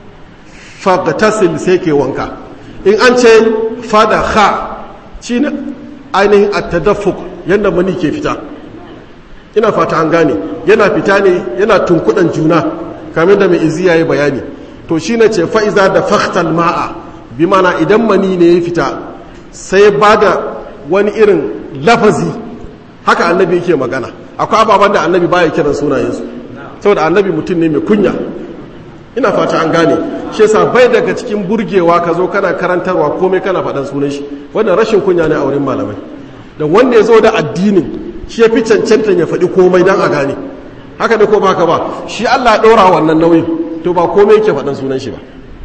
fagtasil sai ke wanka in an ce fada ha shi ne ainihin attadaffuk yadda mani ke fita ina fata an gane yana fita ne yana tunkuɗan juna kamar da mai izi ya yi bayani to shi ne ce fa'iza da faktal ma'a bi mana idan mani ne ya fita sai ba da wani irin lafazi haka annabi yake magana akwai ababen da annabi baya kiran sunayensu saboda annabi mutum ne mai kunya ina fata an gane shi yasa bai daga cikin burgewa ka zo kana karantarwa komai kana faɗan sunan shi wannan rashin kunya ne a wurin malamai da wanda ya zo da addinin shi ya fi cancanta ya faɗi komai don a gane haka da ko ba haka ba shi Allah ɗora wannan nauyin to ba komai yake faɗan sunan shi ba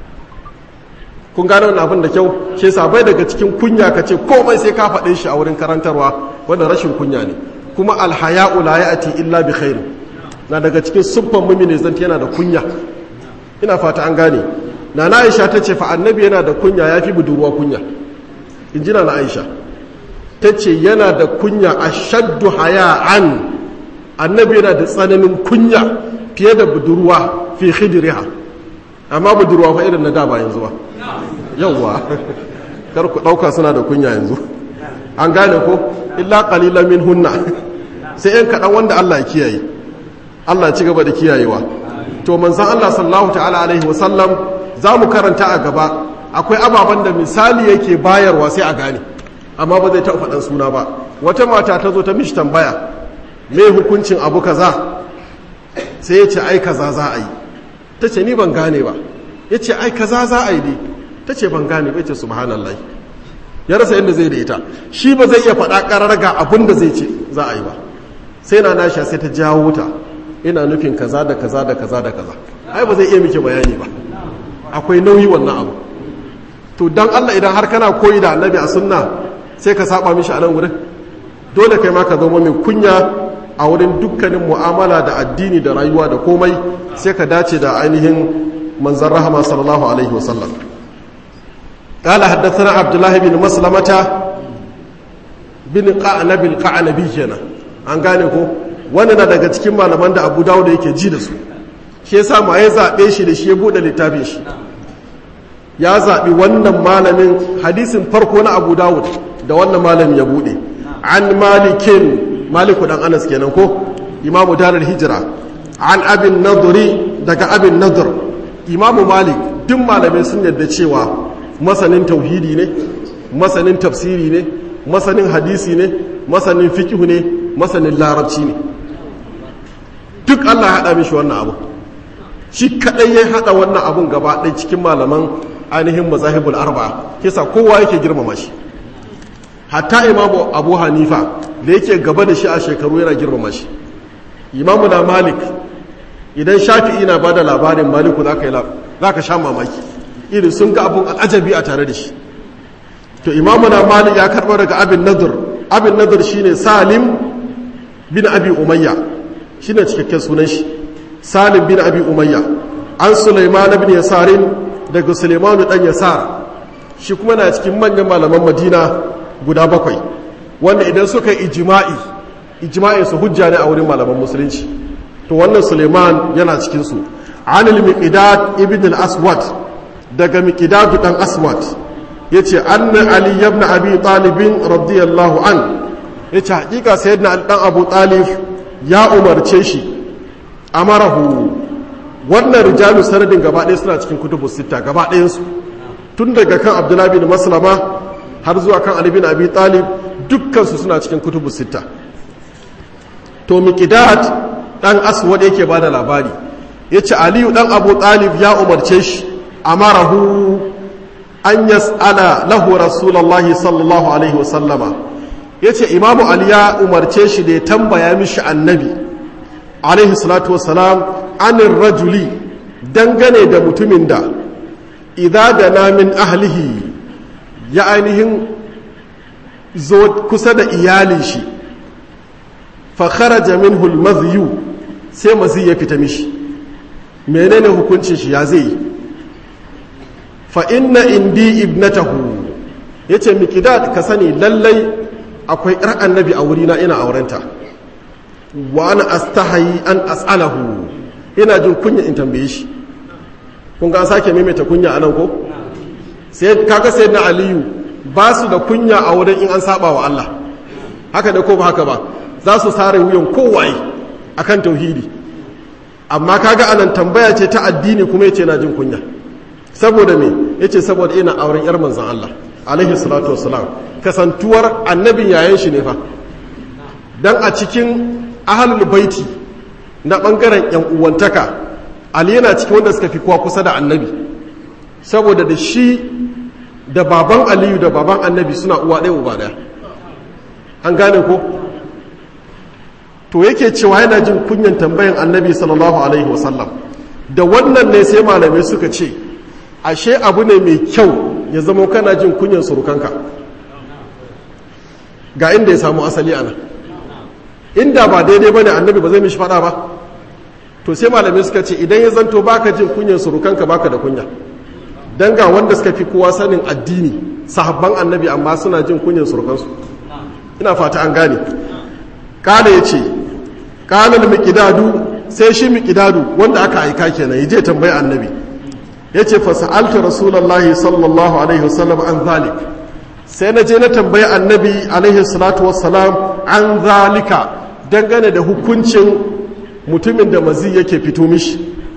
kun gane wannan abin da kyau shi yasa bai daga cikin kunya ka ce komai sai ka faɗe shi a wurin karantarwa wannan rashin kunya ne kuma alhaya'u la ya'ti illa bi khairin na daga cikin siffan mumini zanti yana da kunya ina fata an gane na na aisha ta ce fa annabi yana da kunya ya fi budurwa kunya in ji na na aisha ta ce yana da kunya a shaddu haya'an annabi yana da tsananin kunya fiye da budurwa fi khidriha amma budurwa fa irin na da ba yanzu ba yawwa kar ku dauka suna da kunya yanzu an gane ko illa qalilan min hunna sai yan kaɗan wanda Allah ya kiyaye Allah ya ci gaba da kiyayewa to manzan Allah sallallahu ta'ala alaihi wasallam za mu karanta a gaba akwai ababen da misali yake bayarwa sai a gane amma ba zai taɓa faɗan suna ba wata mata ta zo ta mishi tambaya me hukuncin abu kaza sai ya ce ai kaza za a yi ta ce ni ban gane ba ya ce ai kaza za a yi ne ta ce ban gane ba ya ce subhanallah ya rasa yadda zai da ita shi ba zai iya faɗa ƙarar ga abin da zai ce za a yi ba sai na nasha sai ta jawo ta ina nufin kaza da kaza da kaza da kaza ai ba zai iya miki bayani ba akwai nauyi wannan abu to dan Allah idan har kana koyi da annabi a sunna sai ka saba mishi a nan wurin dole kai ma ka zama mai kunya a wurin dukkanin mu'amala da addini da rayuwa da komai sai ka dace da ainihin manzon rahama sallallahu alaihi wasallam قال حدثنا عبد الله بن مسلمة بن قعنب القعنبي kenan an gane ko wani na daga cikin malaman da abu dawo da yake ji da su shi yasa ma ya zaɓe shi da shi ya buɗe littafin shi ya zaɓi wannan malamin hadisin farko na abu dawud da wannan malamin ya buɗe an malikin maliku dan anas kenan ko imamu darar hijira an abin naduri daga abin nadur imamu malik duk malamai sun yadda cewa masanin tauhidi ne masanin tafsiri ne masanin hadisi ne masanin fikihu ne masanin larabci ne duk Allah ya haɗa mishi wannan abu shi kaɗai ya haɗa wannan abun gaba ɗai cikin malaman ainihin mazahibul arba kisa kowa yake girmama shi hatta imamu abu hanifa da yake gaba da shi a shekaru yana girmama shi imamu na malik idan shafi'i na ba da labarin maliku za ka sha mamaki irin sun ga abun al'ajabi a tare da shi to imamu na malik ya karɓar daga abin nadur abin nadur shine salim bin abi umayya shi ne cikakken sunan shi salim bin abi umayya an suleiman bin yasarin daga suleimanu dan yasar shi kuma na cikin manyan malaman madina guda bakwai wanda idan suka yi ijima'i ijima'i su hujja ne a wurin malaman musulunci to wannan suleiman yana cikinsu anil miqdad ibn al-aswad daga miqdad dan aswad yace anna ali ibn abi talib radiyallahu an yace hakika sayyidina ali dan abu talib ya umarce shi amarahu wannan rijalu sanadin gaba ɗaya suna cikin kutubu sita gaba ɗayansu tun daga kan abdullahi bin maslama har zuwa kan ali bin abi talib dukkansu suna cikin kutubu sita to miqdad dan aswad yake ba da labari yace aliyu dan abu talib ya umarce shi amarahu an yas'ala lahu rasulullahi sallallahu alaihi wasallama ya ce imamu ali ya umarce shi da ya tambaya mishi annabi alaihi salatu wasalam anin rajuli dangane da mutumin da idan da namin ahlihi ya ainihin zo kusa da iyalin shi fakharaja minhu almadhiyu sai mazi ya fita mishi menene hukuncin shi ya zai fa inna indi ibnatahu yace miqdad ka sani lallai akwai ƴar annabi a wurina ina aurenta wa ana astahayi an as'alahu ina jin kunya in tambaye shi kun ga sake maimaita kunya anan ko sai kaga sai na aliyu ba su da kunya a wurin in an saba wa Allah haka da ko ba haka ba za su sare wuyan kowaye akan tauhidi amma kaga anan tambaya ce ta addini kuma yace na jin kunya saboda me yace saboda ina auren yar manzon Allah alaihi salatu wassalam kasantuwar annabin yayan shi ne fa dan a cikin ahlul baiti na bangaren yan uwantaka ali yana cikin wanda suka fi kowa kusa da annabi saboda da shi da baban aliyu da baban annabi suna uwa ɗaya uba ɗaya an gane ko to yake cewa yana jin kunyan tambayan annabi sallallahu alaihi wasallam da wannan ne sai malamai suka ce ashe abu ne mai kyau ya zama kana jin kunyan surukanka ga inda ya samu asali ana inda ba daidai ba ne annabi ba zai mishi fada ba to sai malamai suka ce idan ya zanto baka jin kunyan surukanka baka da kunya dan ga wanda suka fi kowa sanin addini sahabban annabi amma suna jin kunyan surukansu ina fata an gane kala ya ce kalar mikidadu sai shi mikidadu wanda aka aika kenan ya je tambayi annabi ya ce fasa'alta rasulallahi sallallahu alaihi wasallam an zalik sai na je na tambayi annabi alaihi salatu wassalam an zalika dangane da hukuncin mutumin da mazi yake fito mishi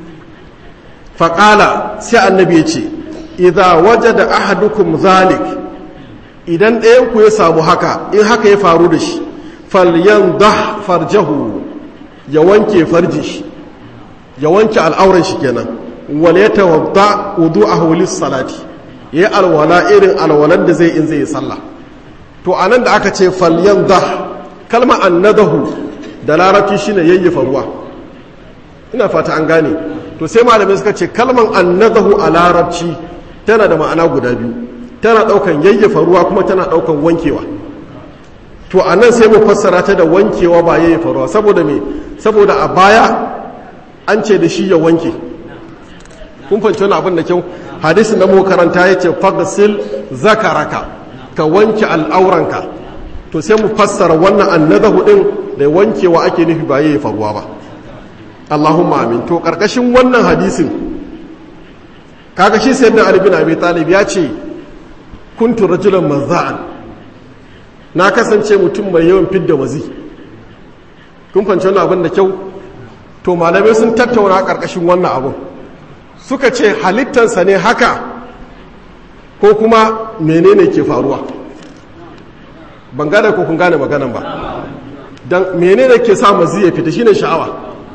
faƙala sai annabi ya ce idza wajada ahadukum zalik idan ɗayan ku ya samu haka in haka ya faru da shi falyandah farjahu ya wanke farji shi ya wanke al'auran shi kenan wal yatawadda wudu'ahu lis-salati yayi alwala irin alwalan da zai in zai yi sallah to anan da aka ce falyandah kalma annadahu da larabci shine yayyafa ruwa ina fata an gane to sai malamai suka ce kalman annadahu a larabci tana da ma'ana guda biyu tana daukan yayyafa ruwa kuma tana daukan wankewa to a nan sai mu fassara ta da wankewa ba yayyafa ruwa saboda me saboda a baya an ce da shi ya wanke kun fahimci wani abin da kyau hadisin da mu karanta ya ce fagsil zakaraka ka wanke al'auranka to sai mu fassara wannan annadahu din da wankewa ake nufi ba yayyafa ruwa ba Allahumma amin to karkashin wannan hadisin kaga shi sayyidina Ali bin Abi Talib ya ce kuntu rajulan mazza'an na kasance mutum mai yawan fidda wazi kun fanci wannan abin da kyau to malamai sun tattauna karkashin wannan abin suka ce halittansa ne haka ko kuma menene ke faruwa ban gane ko kun gane maganan ba dan menene ke sa mazi ya fita shine sha'awa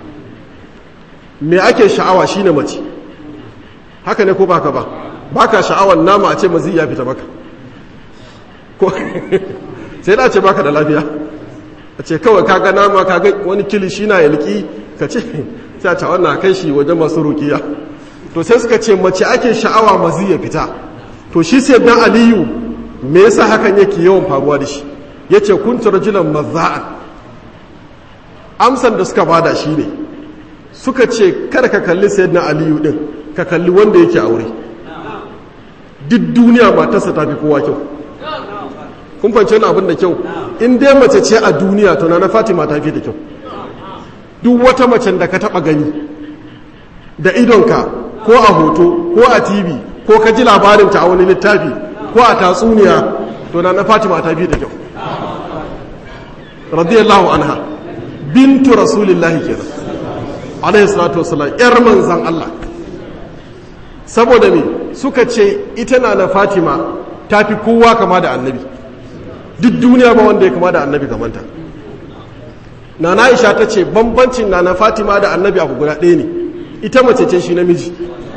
me ake sha'awa shine mace haka ne ko baka ba baka sha'awar nama a ce mazi ya fita maka ko sai da ce baka da lafiya a ce kawai kaga nama kaga wani kilishi na yalki ka ce sai a ce wannan kai shi wajen masu rukiya to sai suka ce mace ake sha'awa mazi ya fita to shi sai dan aliyu me yasa hakan yake yawan faruwa da shi yace kuntu rajulan mazza'an amsan da suka bada shi ne suka ce kada ka kalli sayyidina aliyu din ka kalli wanda yake aure duk duniya matarsa ta fi kowa kyau kun fahimci wani abin da kyau in dai mace ce a duniya to na fatima ta fi da kyau duk wata macen da ka taba gani da idonka ko a hoto ko a tv ko ka ji labarinta a wani littafi ko a tatsuniya to na fatima ta fi da kyau radiyallahu anha bintu rasulillahi kenan alaihi salatu wasallam yar manzan Allah saboda me suka ce ita na na fatima ta fi kowa kama da annabi duk duniya ba wanda ya kama da annabi kamanta na na isha ta ce bambancin na na fatima da annabi abu guda ɗaya ne ita mace ce shi namiji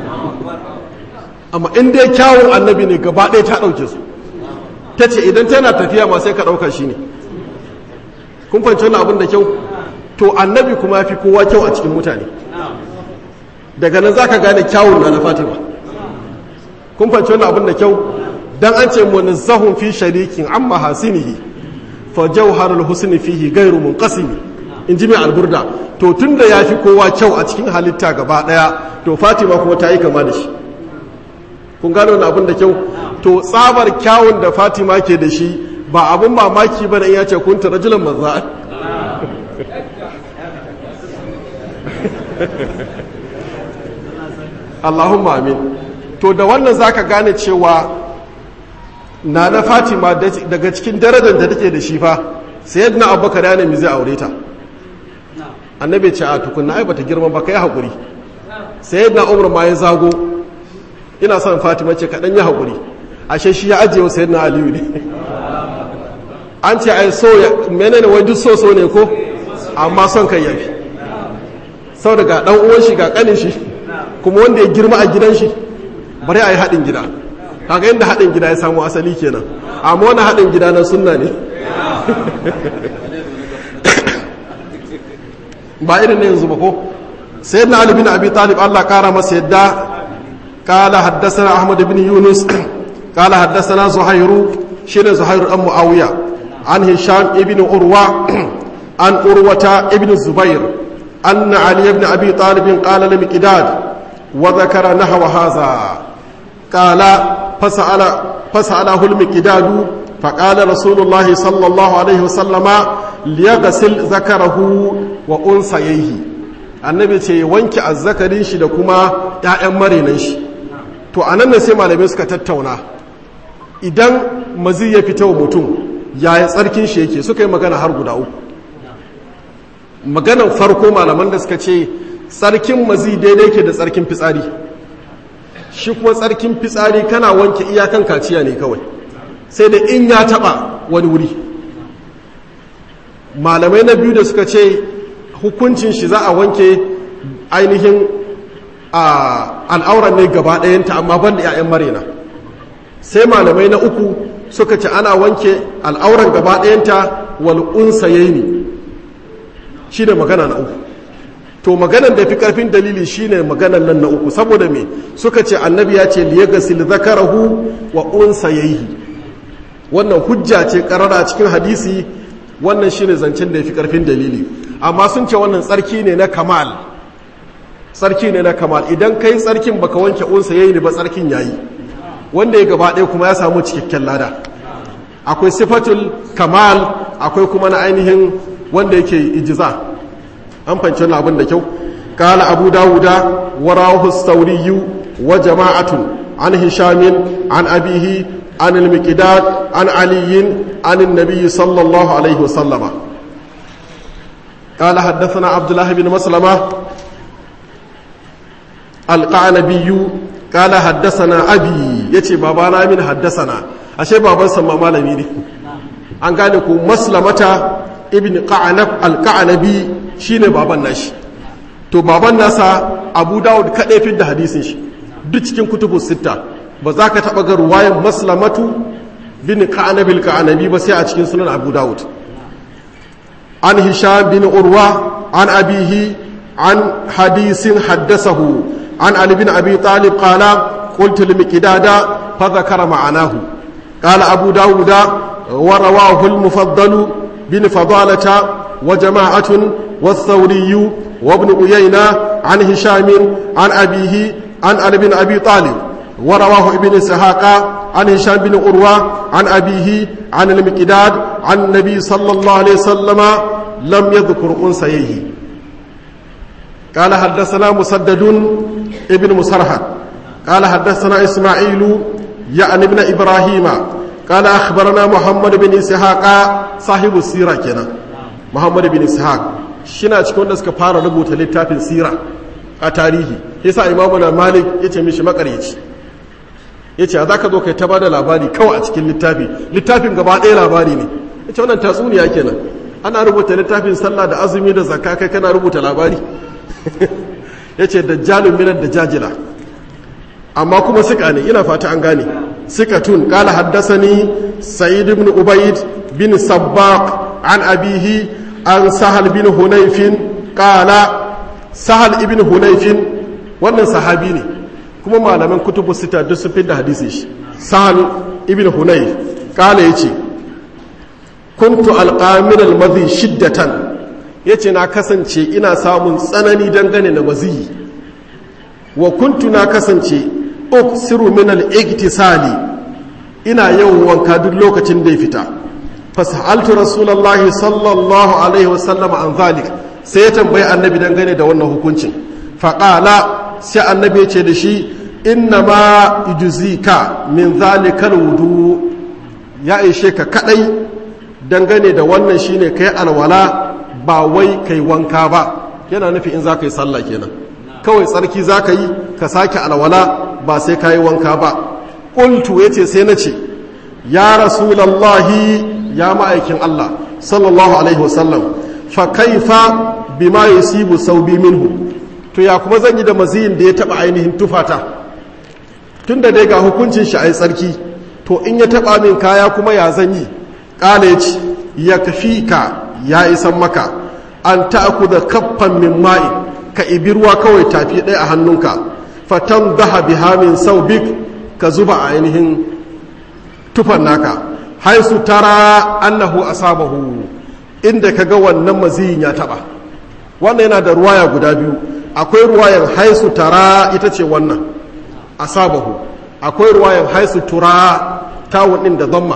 amma in dai kyawun annabi ne gaba ɗaya ta ɗauke su ta ce idan tana tafiya ma sai ka ɗauka shi ne kun fahimci wani abin da kyau to annabi kuma ya fi kowa kyau a cikin mutane daga nan za ka gane kyawun na na fatima kun fahimci wani abin da kyau dan an ce munazzahun fi sharikin amma hasinihi fa jawharul husni fihi ghairu munqasimi in ji mai alburda to tunda ya fi kowa kyau a cikin halitta gaba daya to fatima kuma ta yi kama da shi kun gano wani abin da kyau to tsabar kyawun da fatima ke da shi ba abin mamaki ba da ya ce kun rajulan maza Allahumma amin to da wannan zaka gane cewa na na fatima daga cikin darajar da take da shi fa sayyidina abubakar ya nemi zai aure ta annabi ce a tukunna ai bata girma ba kai hakuri sayyidina umar ma ya zago ina son fatima ce kaɗan ya haƙuri ashe shi ya ajiye wa sayyidina aliyu ne an ce ai so ya menene wai duk so so ne ko amma son kai yafi sau daga ɗan uwan shi ga ƙanin shi kuma wanda ya girma a gidan shi bari a yi haɗin gida kaga yadda haɗin gida ya samu asali kenan amma wani haɗin gida na sunna ne ba irin na yanzu ba ko sayyidina ali bin abi talib Allah kara masa yadda قال حدثنا أحمد بن يونس قال حدثنا زهير شين زهير أم معاوية عن هشام ابن أروى عن أروة ابن الزبير أن علي بن أبي طالب قال لمقداد وذكر نحو هذا قال فسأل فسأله المقداد فقال رسول الله صلى الله عليه وسلم ليغسل ذكره وأنثيه annabi ce wanke azzakarin shi da kuma 'ya'yan marinan shi to a nan sai malamai suka tattauna idan mazi ya fita wa mutum yaya tsarkin shi yake suka yi magana har guda uku maganan farko malaman da suka ce tsarkin mazi daidai ke da tsarkin fitsari shi kuma tsarkin fitsari kana wanke iyakan kaciya ne kawai sai da in ya taba wani wuri malamai na biyu da suka ce hukuncin shi za a wanke ainihin al'auran ne gaba ɗayanta amma ban da 'ya'yan marina sai malamai na uku suka ce ana wanke al'auran gaba ɗayanta wal'unsa ya ne shi ne magana na uku to maganan da fi ƙarfin dalili shi ne maganan nan na uku saboda me suka ce annabi ya ce liyagasil zakarahu wa unsa ya yi wannan hujja ce ƙarara cikin hadisi wannan shi ne zancen da ya fi ƙarfin dalili amma sun ce wannan tsarki ne na kamal tsarki ne na kamal idan kai tsarkin baka wanke unsa yayi ne ba tsarkin yayi wanda ya gaba ɗaya kuma ya samu cikakken lada akwai sifatul kamal akwai kuma na ainihin wanda yake ijiza an fanci wannan abin da kyau qala abu dawuda wa rawahu sauriyu wa jama'atun an hishamin an abihi an al-miqdad an aliyin an an-nabiy sallallahu alaihi wasallama قال حدثنا عبد الله بن مسلمة القعنبي قال حدثنا أبي يتي بابانا من حدثنا أشي بابا سمى مالمي ne an gane ku maslamata ibn qa'anab al-qa'anabi shine baban nashi to baban nasa abu dawud kadai fi da hadisin shi duk cikin kutubu sitta ba za ka taba ga ruwayan maslamatu bin qa'anab al-qa'anabi ba sai a cikin sunan abu dawud عن هشام بن عروة عن أبيه عن حديث حدثه عن علي بن أبي طالب قال قلت لمكداد فذكر معناه قال أبو داود ورواه المفضل بن فضالة وجماعة والثوري وابن أيينة عن هشام عن أبيه عن علي بن أبي طالب ورواه ابن سحاق عن هشام بن عروة عن أبيه عن المكداد عن النبي صلى الله عليه وسلم لم يذكر أنسيه قال حدثنا مسدد ابن مسرحد قال حدثنا إسماعيل يعني ابن إبراهيم قال أخبرنا محمد بن إسحاق صاحب السيرة كنا محمد بن إسحاق shina cikin wanda suka fara rubuta littafin sira a tarihi yasa imamu na malik ya ce mishi makaryaci ya ce a za ka zo kai ta ba da labari kawai a cikin littafi littafin gaba ɗaya labari ne ya ce wannan tatsuniya kenan ana rubuta littafin sallah da azumi da zakka kai kana rubuta labari ya ce dajjalun minar da jajila amma kuma sika ne ina fata an gane sikatun kala haddasani sa'id ibn ubayd bin sabbaq an abihi an sahal bin hunayfin kala sahal ibn hunayfin wannan sahabi ne kuma malaman kutubu sita duk sun da hadisi shi sahal ibn hunayf kala yace kuntu alqamin almadhi shiddatan yace na kasance ina samun tsanani dangane na maziyi wa kuntu na kasance uksiru min al-iktisali ina yawan wanka duk lokacin da ya fita fasaltu rasulullahi sallallahu alaihi wasallam an zalik sai ya tambayi annabi dangane da wannan hukuncin faƙala sai annabi ya ce da shi inna ma ijuzika min zalikal wudu ya ishe ka kadai dangane da wannan shine kai alwala ba wai kai wanka ba yana nufi in za ka yi sallah kenan kawai tsarki za ka yi ka sake alwala ba sai ka yi wanka ba ƙultu ya ce sai na ce ya rasulallahi ya ma'aikin Allah sallallahu alaihi wasallam fa kaifa bima yusibu saubi minhu to ya kuma zan yi da maziyin da ya taba ainihin tufata tunda dai ga hukuncin shi ai tsarki to in ya taba min kaya kuma ya zan yi kala ya ce ya kafika ya isan maka an ta'khudha kaffan min ma'i ka ibi ruwa kawai tafi ɗaya a hannunka fatan daha biha min saubik ka zuba a ainihin tufan naka haisu tara annahu asabahu inda kaga wannan maziyin ya taba wannan yana da ruwaya guda biyu akwai ruwayan haisu tara ita ce wannan asabahu akwai ruwayan haisu tura tawun din da zamma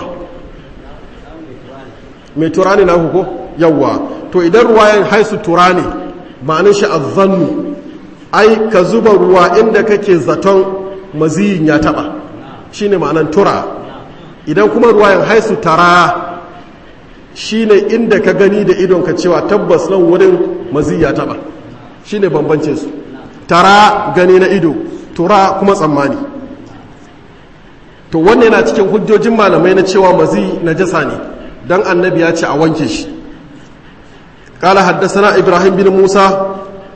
mai tura ne na ko yawwa to idan ruwayan haisu tura ne ma'anin shi azzannu ai ka zuba ruwa inda kake zaton maziyin ya taba shine ma'anan tura idan kuma ruwayan haisu tara shine inda ka gani da idonka cewa tabbas nan wurin mazi ya taba shine bambance su tara gani na ido tura kuma tsammani to wannan yana cikin hujjojin malamai na cewa mazi na jasa ne dan annabi ya ce a wanke shi قال حدثنا إبراهيم بن موسى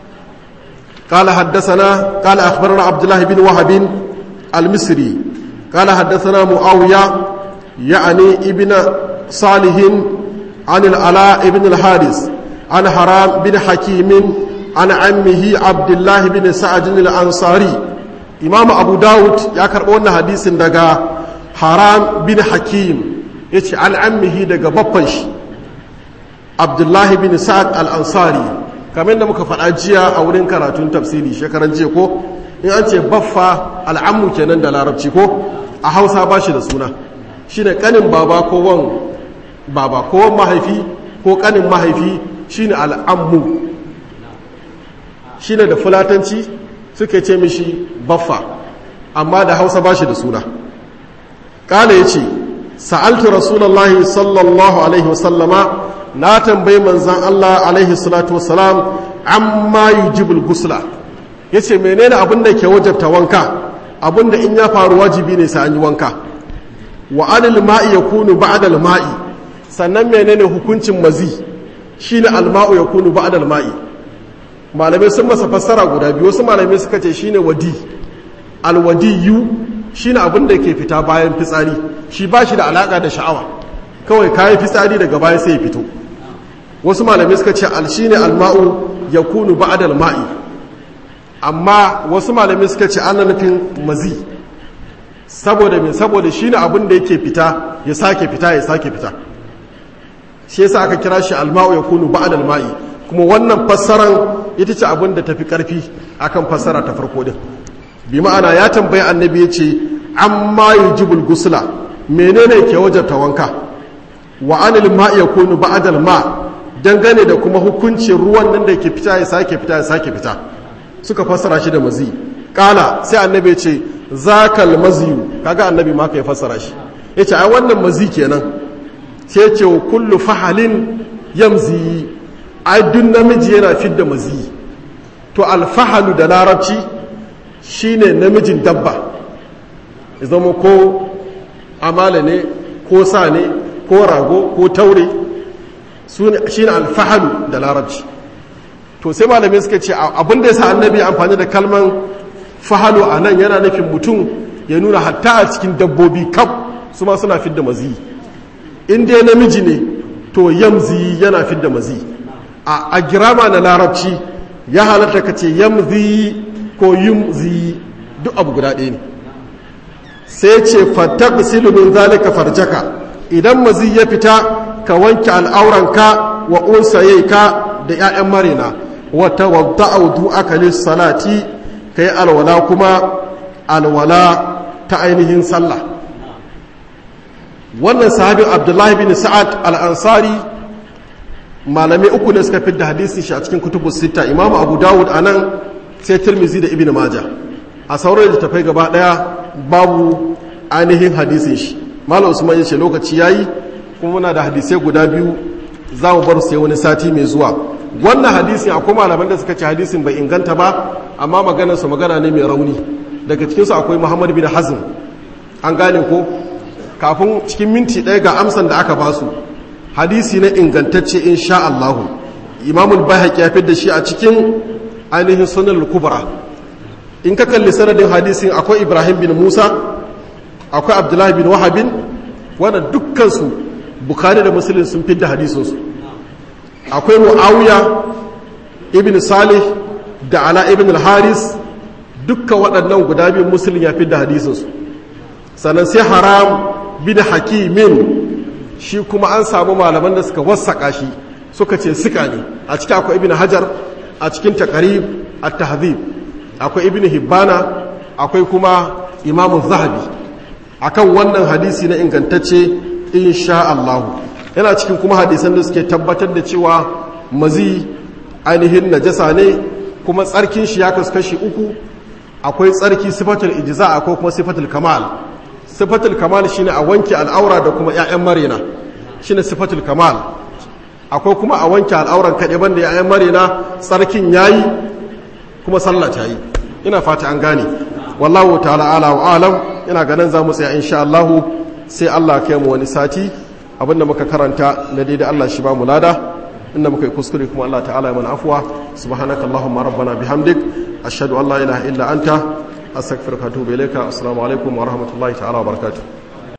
قال حدثنا قال أخبرنا عبد الله بن وهب المصري قال حدثنا معاوية يعني ابن صالح عن العلاء بن الحارث عن حرام بن حكيم عن عمه عبد الله بن سعد الأنصاري إمام أبو داود يكربون حديث دقا حرام بن حكيم يتي عن عمه دقا بطنش عبد الله بن سعد الأنصاري kamar da muka faɗa jiya a wurin karatun tafsiri shekaran jiya ko in an ce baffa al'ammu kenan da larabci ko a hausa ba shi da suna shi ne ƙanin baba ko wan baba ko wan mahaifi ko ƙanin mahaifi shi ne al'ammu shi ne da fulatanci suke ce mishi baffa amma da hausa ba shi da suna ƙala ya ce sa'altu rasulallah sallallahu alaihi wasallama na tambayi manzan Allah alaihi salatu wasalam amma yujibul gusla ya ce menene abin da ke wajabta wanka abin da in ya faru wajibi ne sai an yi wanka wa anil ma'i yakunu ba'da al ma'i sannan menene hukuncin mazi shine al ma'u yakunu ba'da al ma'i malamai sun masa fassara guda biyu wasu malamai suka ce shine wadi al wadiyu shine abin da ke fita bayan fitsari shi ba shi da alaka da sha'awa kawai kayi fitsari daga baya sai ya fito wasu malamai suka ce al shine al ma'u yakunu ba'da al ma'i amma wasu malamai suka ce ana nufin mazi saboda mai saboda shi ne abin da yake fita ya sake fita ya sake fita shi yasa aka kira shi alma'u ya kunu ba'ad alma'i kuma wannan fassaran ita ce abin da tafi karfi akan fassara ta farko din bi ma'ana ya tambayi annabi ya ce amma yujibul gusla menene ke wajabta wanka wa anil ma'i yakunu ba'ad alma dangane da kuma hukuncin ruwan nan da ke fita ya sake fita ya sake fita suka fassara shi da mazi kala sai annabi ce zakal maziyu kaga annabi ma ya fassara shi yace ai wannan mazi kenan sai ce wa kullu fahalin yamzi ai duk namiji yana fidda mazi to alfahalu da larabci shine namijin dabba ya zama ko amala ne ko sa ne ko rago ko taure shine alfahalu da larabci to sai malamai suka ce abin da ya sa annabi amfani da kalman fahalu a nan yana nufin mutum ya nuna hatta a cikin dabbobi kaf su ma suna fidda mazi in dai namiji ne to yamzi yana fidda mazi a girama na larabci ya halatta ka ce yamzi ko yumzi duk abu guda ɗaya ne sai ce fatak silumin zalika farjaka idan mazi ya fita ka wanke al'auranka wa unsayaika da 'ya'yan marina wata wadda audu aka salati ka yi alwala kuma alwala ta ainihin sallah wannan sahabin abdullahi bin sa'ad al'ansari malamai uku ne suka fidda hadisin shi a cikin kutubu sita imamu abu dawud a nan sai tirmizi da ibn maja a sauran littafai gaba daya babu ainihin hadisin shi malam usman ya ce lokaci yayi kuma muna da hadisai guda biyu za mu bar sai wani sati mai zuwa wannan hadisin akwai malaman da suka ce hadisin bai inganta ba amma maganarsa magana ne mai rauni daga cikinsu akwai muhammad bin hazm an gane ko kafin cikin minti ɗaya ga amsan da aka basu hadisi na ingantacce insha Allahu imamul bayhaqi ya da shi a cikin ainihin sunan kubra in ka kalli sanadin hadisin akwai ibrahim bin musa akwai abdullahi bin wahabin wanda dukkansu bukari da musulun sun fidda hadisinsu akwai mu'awiya ibn salih da ala ibn al-haris dukkan waɗannan guda biyun musulun ya fidda hadisinsu sannan sai haram bin hakimin shi kuma an samu malaman da suka wasaƙa shi suka ce suka ne a cikin akwai ibn hajar a cikin takarib at-tahdhib akwai ibn hibbana akwai kuma imamu zahabi akan wannan hadisi na ingantacce insha Allah yana cikin kuma hadisan da suke tabbatar da cewa mazi ainihin najasa ne kuma tsarkin shi ya kaskashi uku akwai tsarki sifatul ijza akwai kuma sifatul kamal sifatul kamal shine a wanke al'aura da kuma ƴaƴan marina shine sifatul kamal akwai kuma a wanke al'auran kaɗe banda ƴaƴan marina tsarkin yayi kuma sallah ta yi ina fata an gane wallahu ta'ala ala wa alam ina ganin za mu tsaya insha Allah sai Allah kai mu wani sati abinda muka karanta na daidai Allah shi ba mu lada inda muka yi kuskure kuma Allah ta'ala ya mana afwa subhanaka allahumma rabbana bihamdik ashhadu an la ilaha illa anta astaghfiruka wa atubu ilayka assalamu alaikum wa rahmatullahi ta'ala wa barakatuh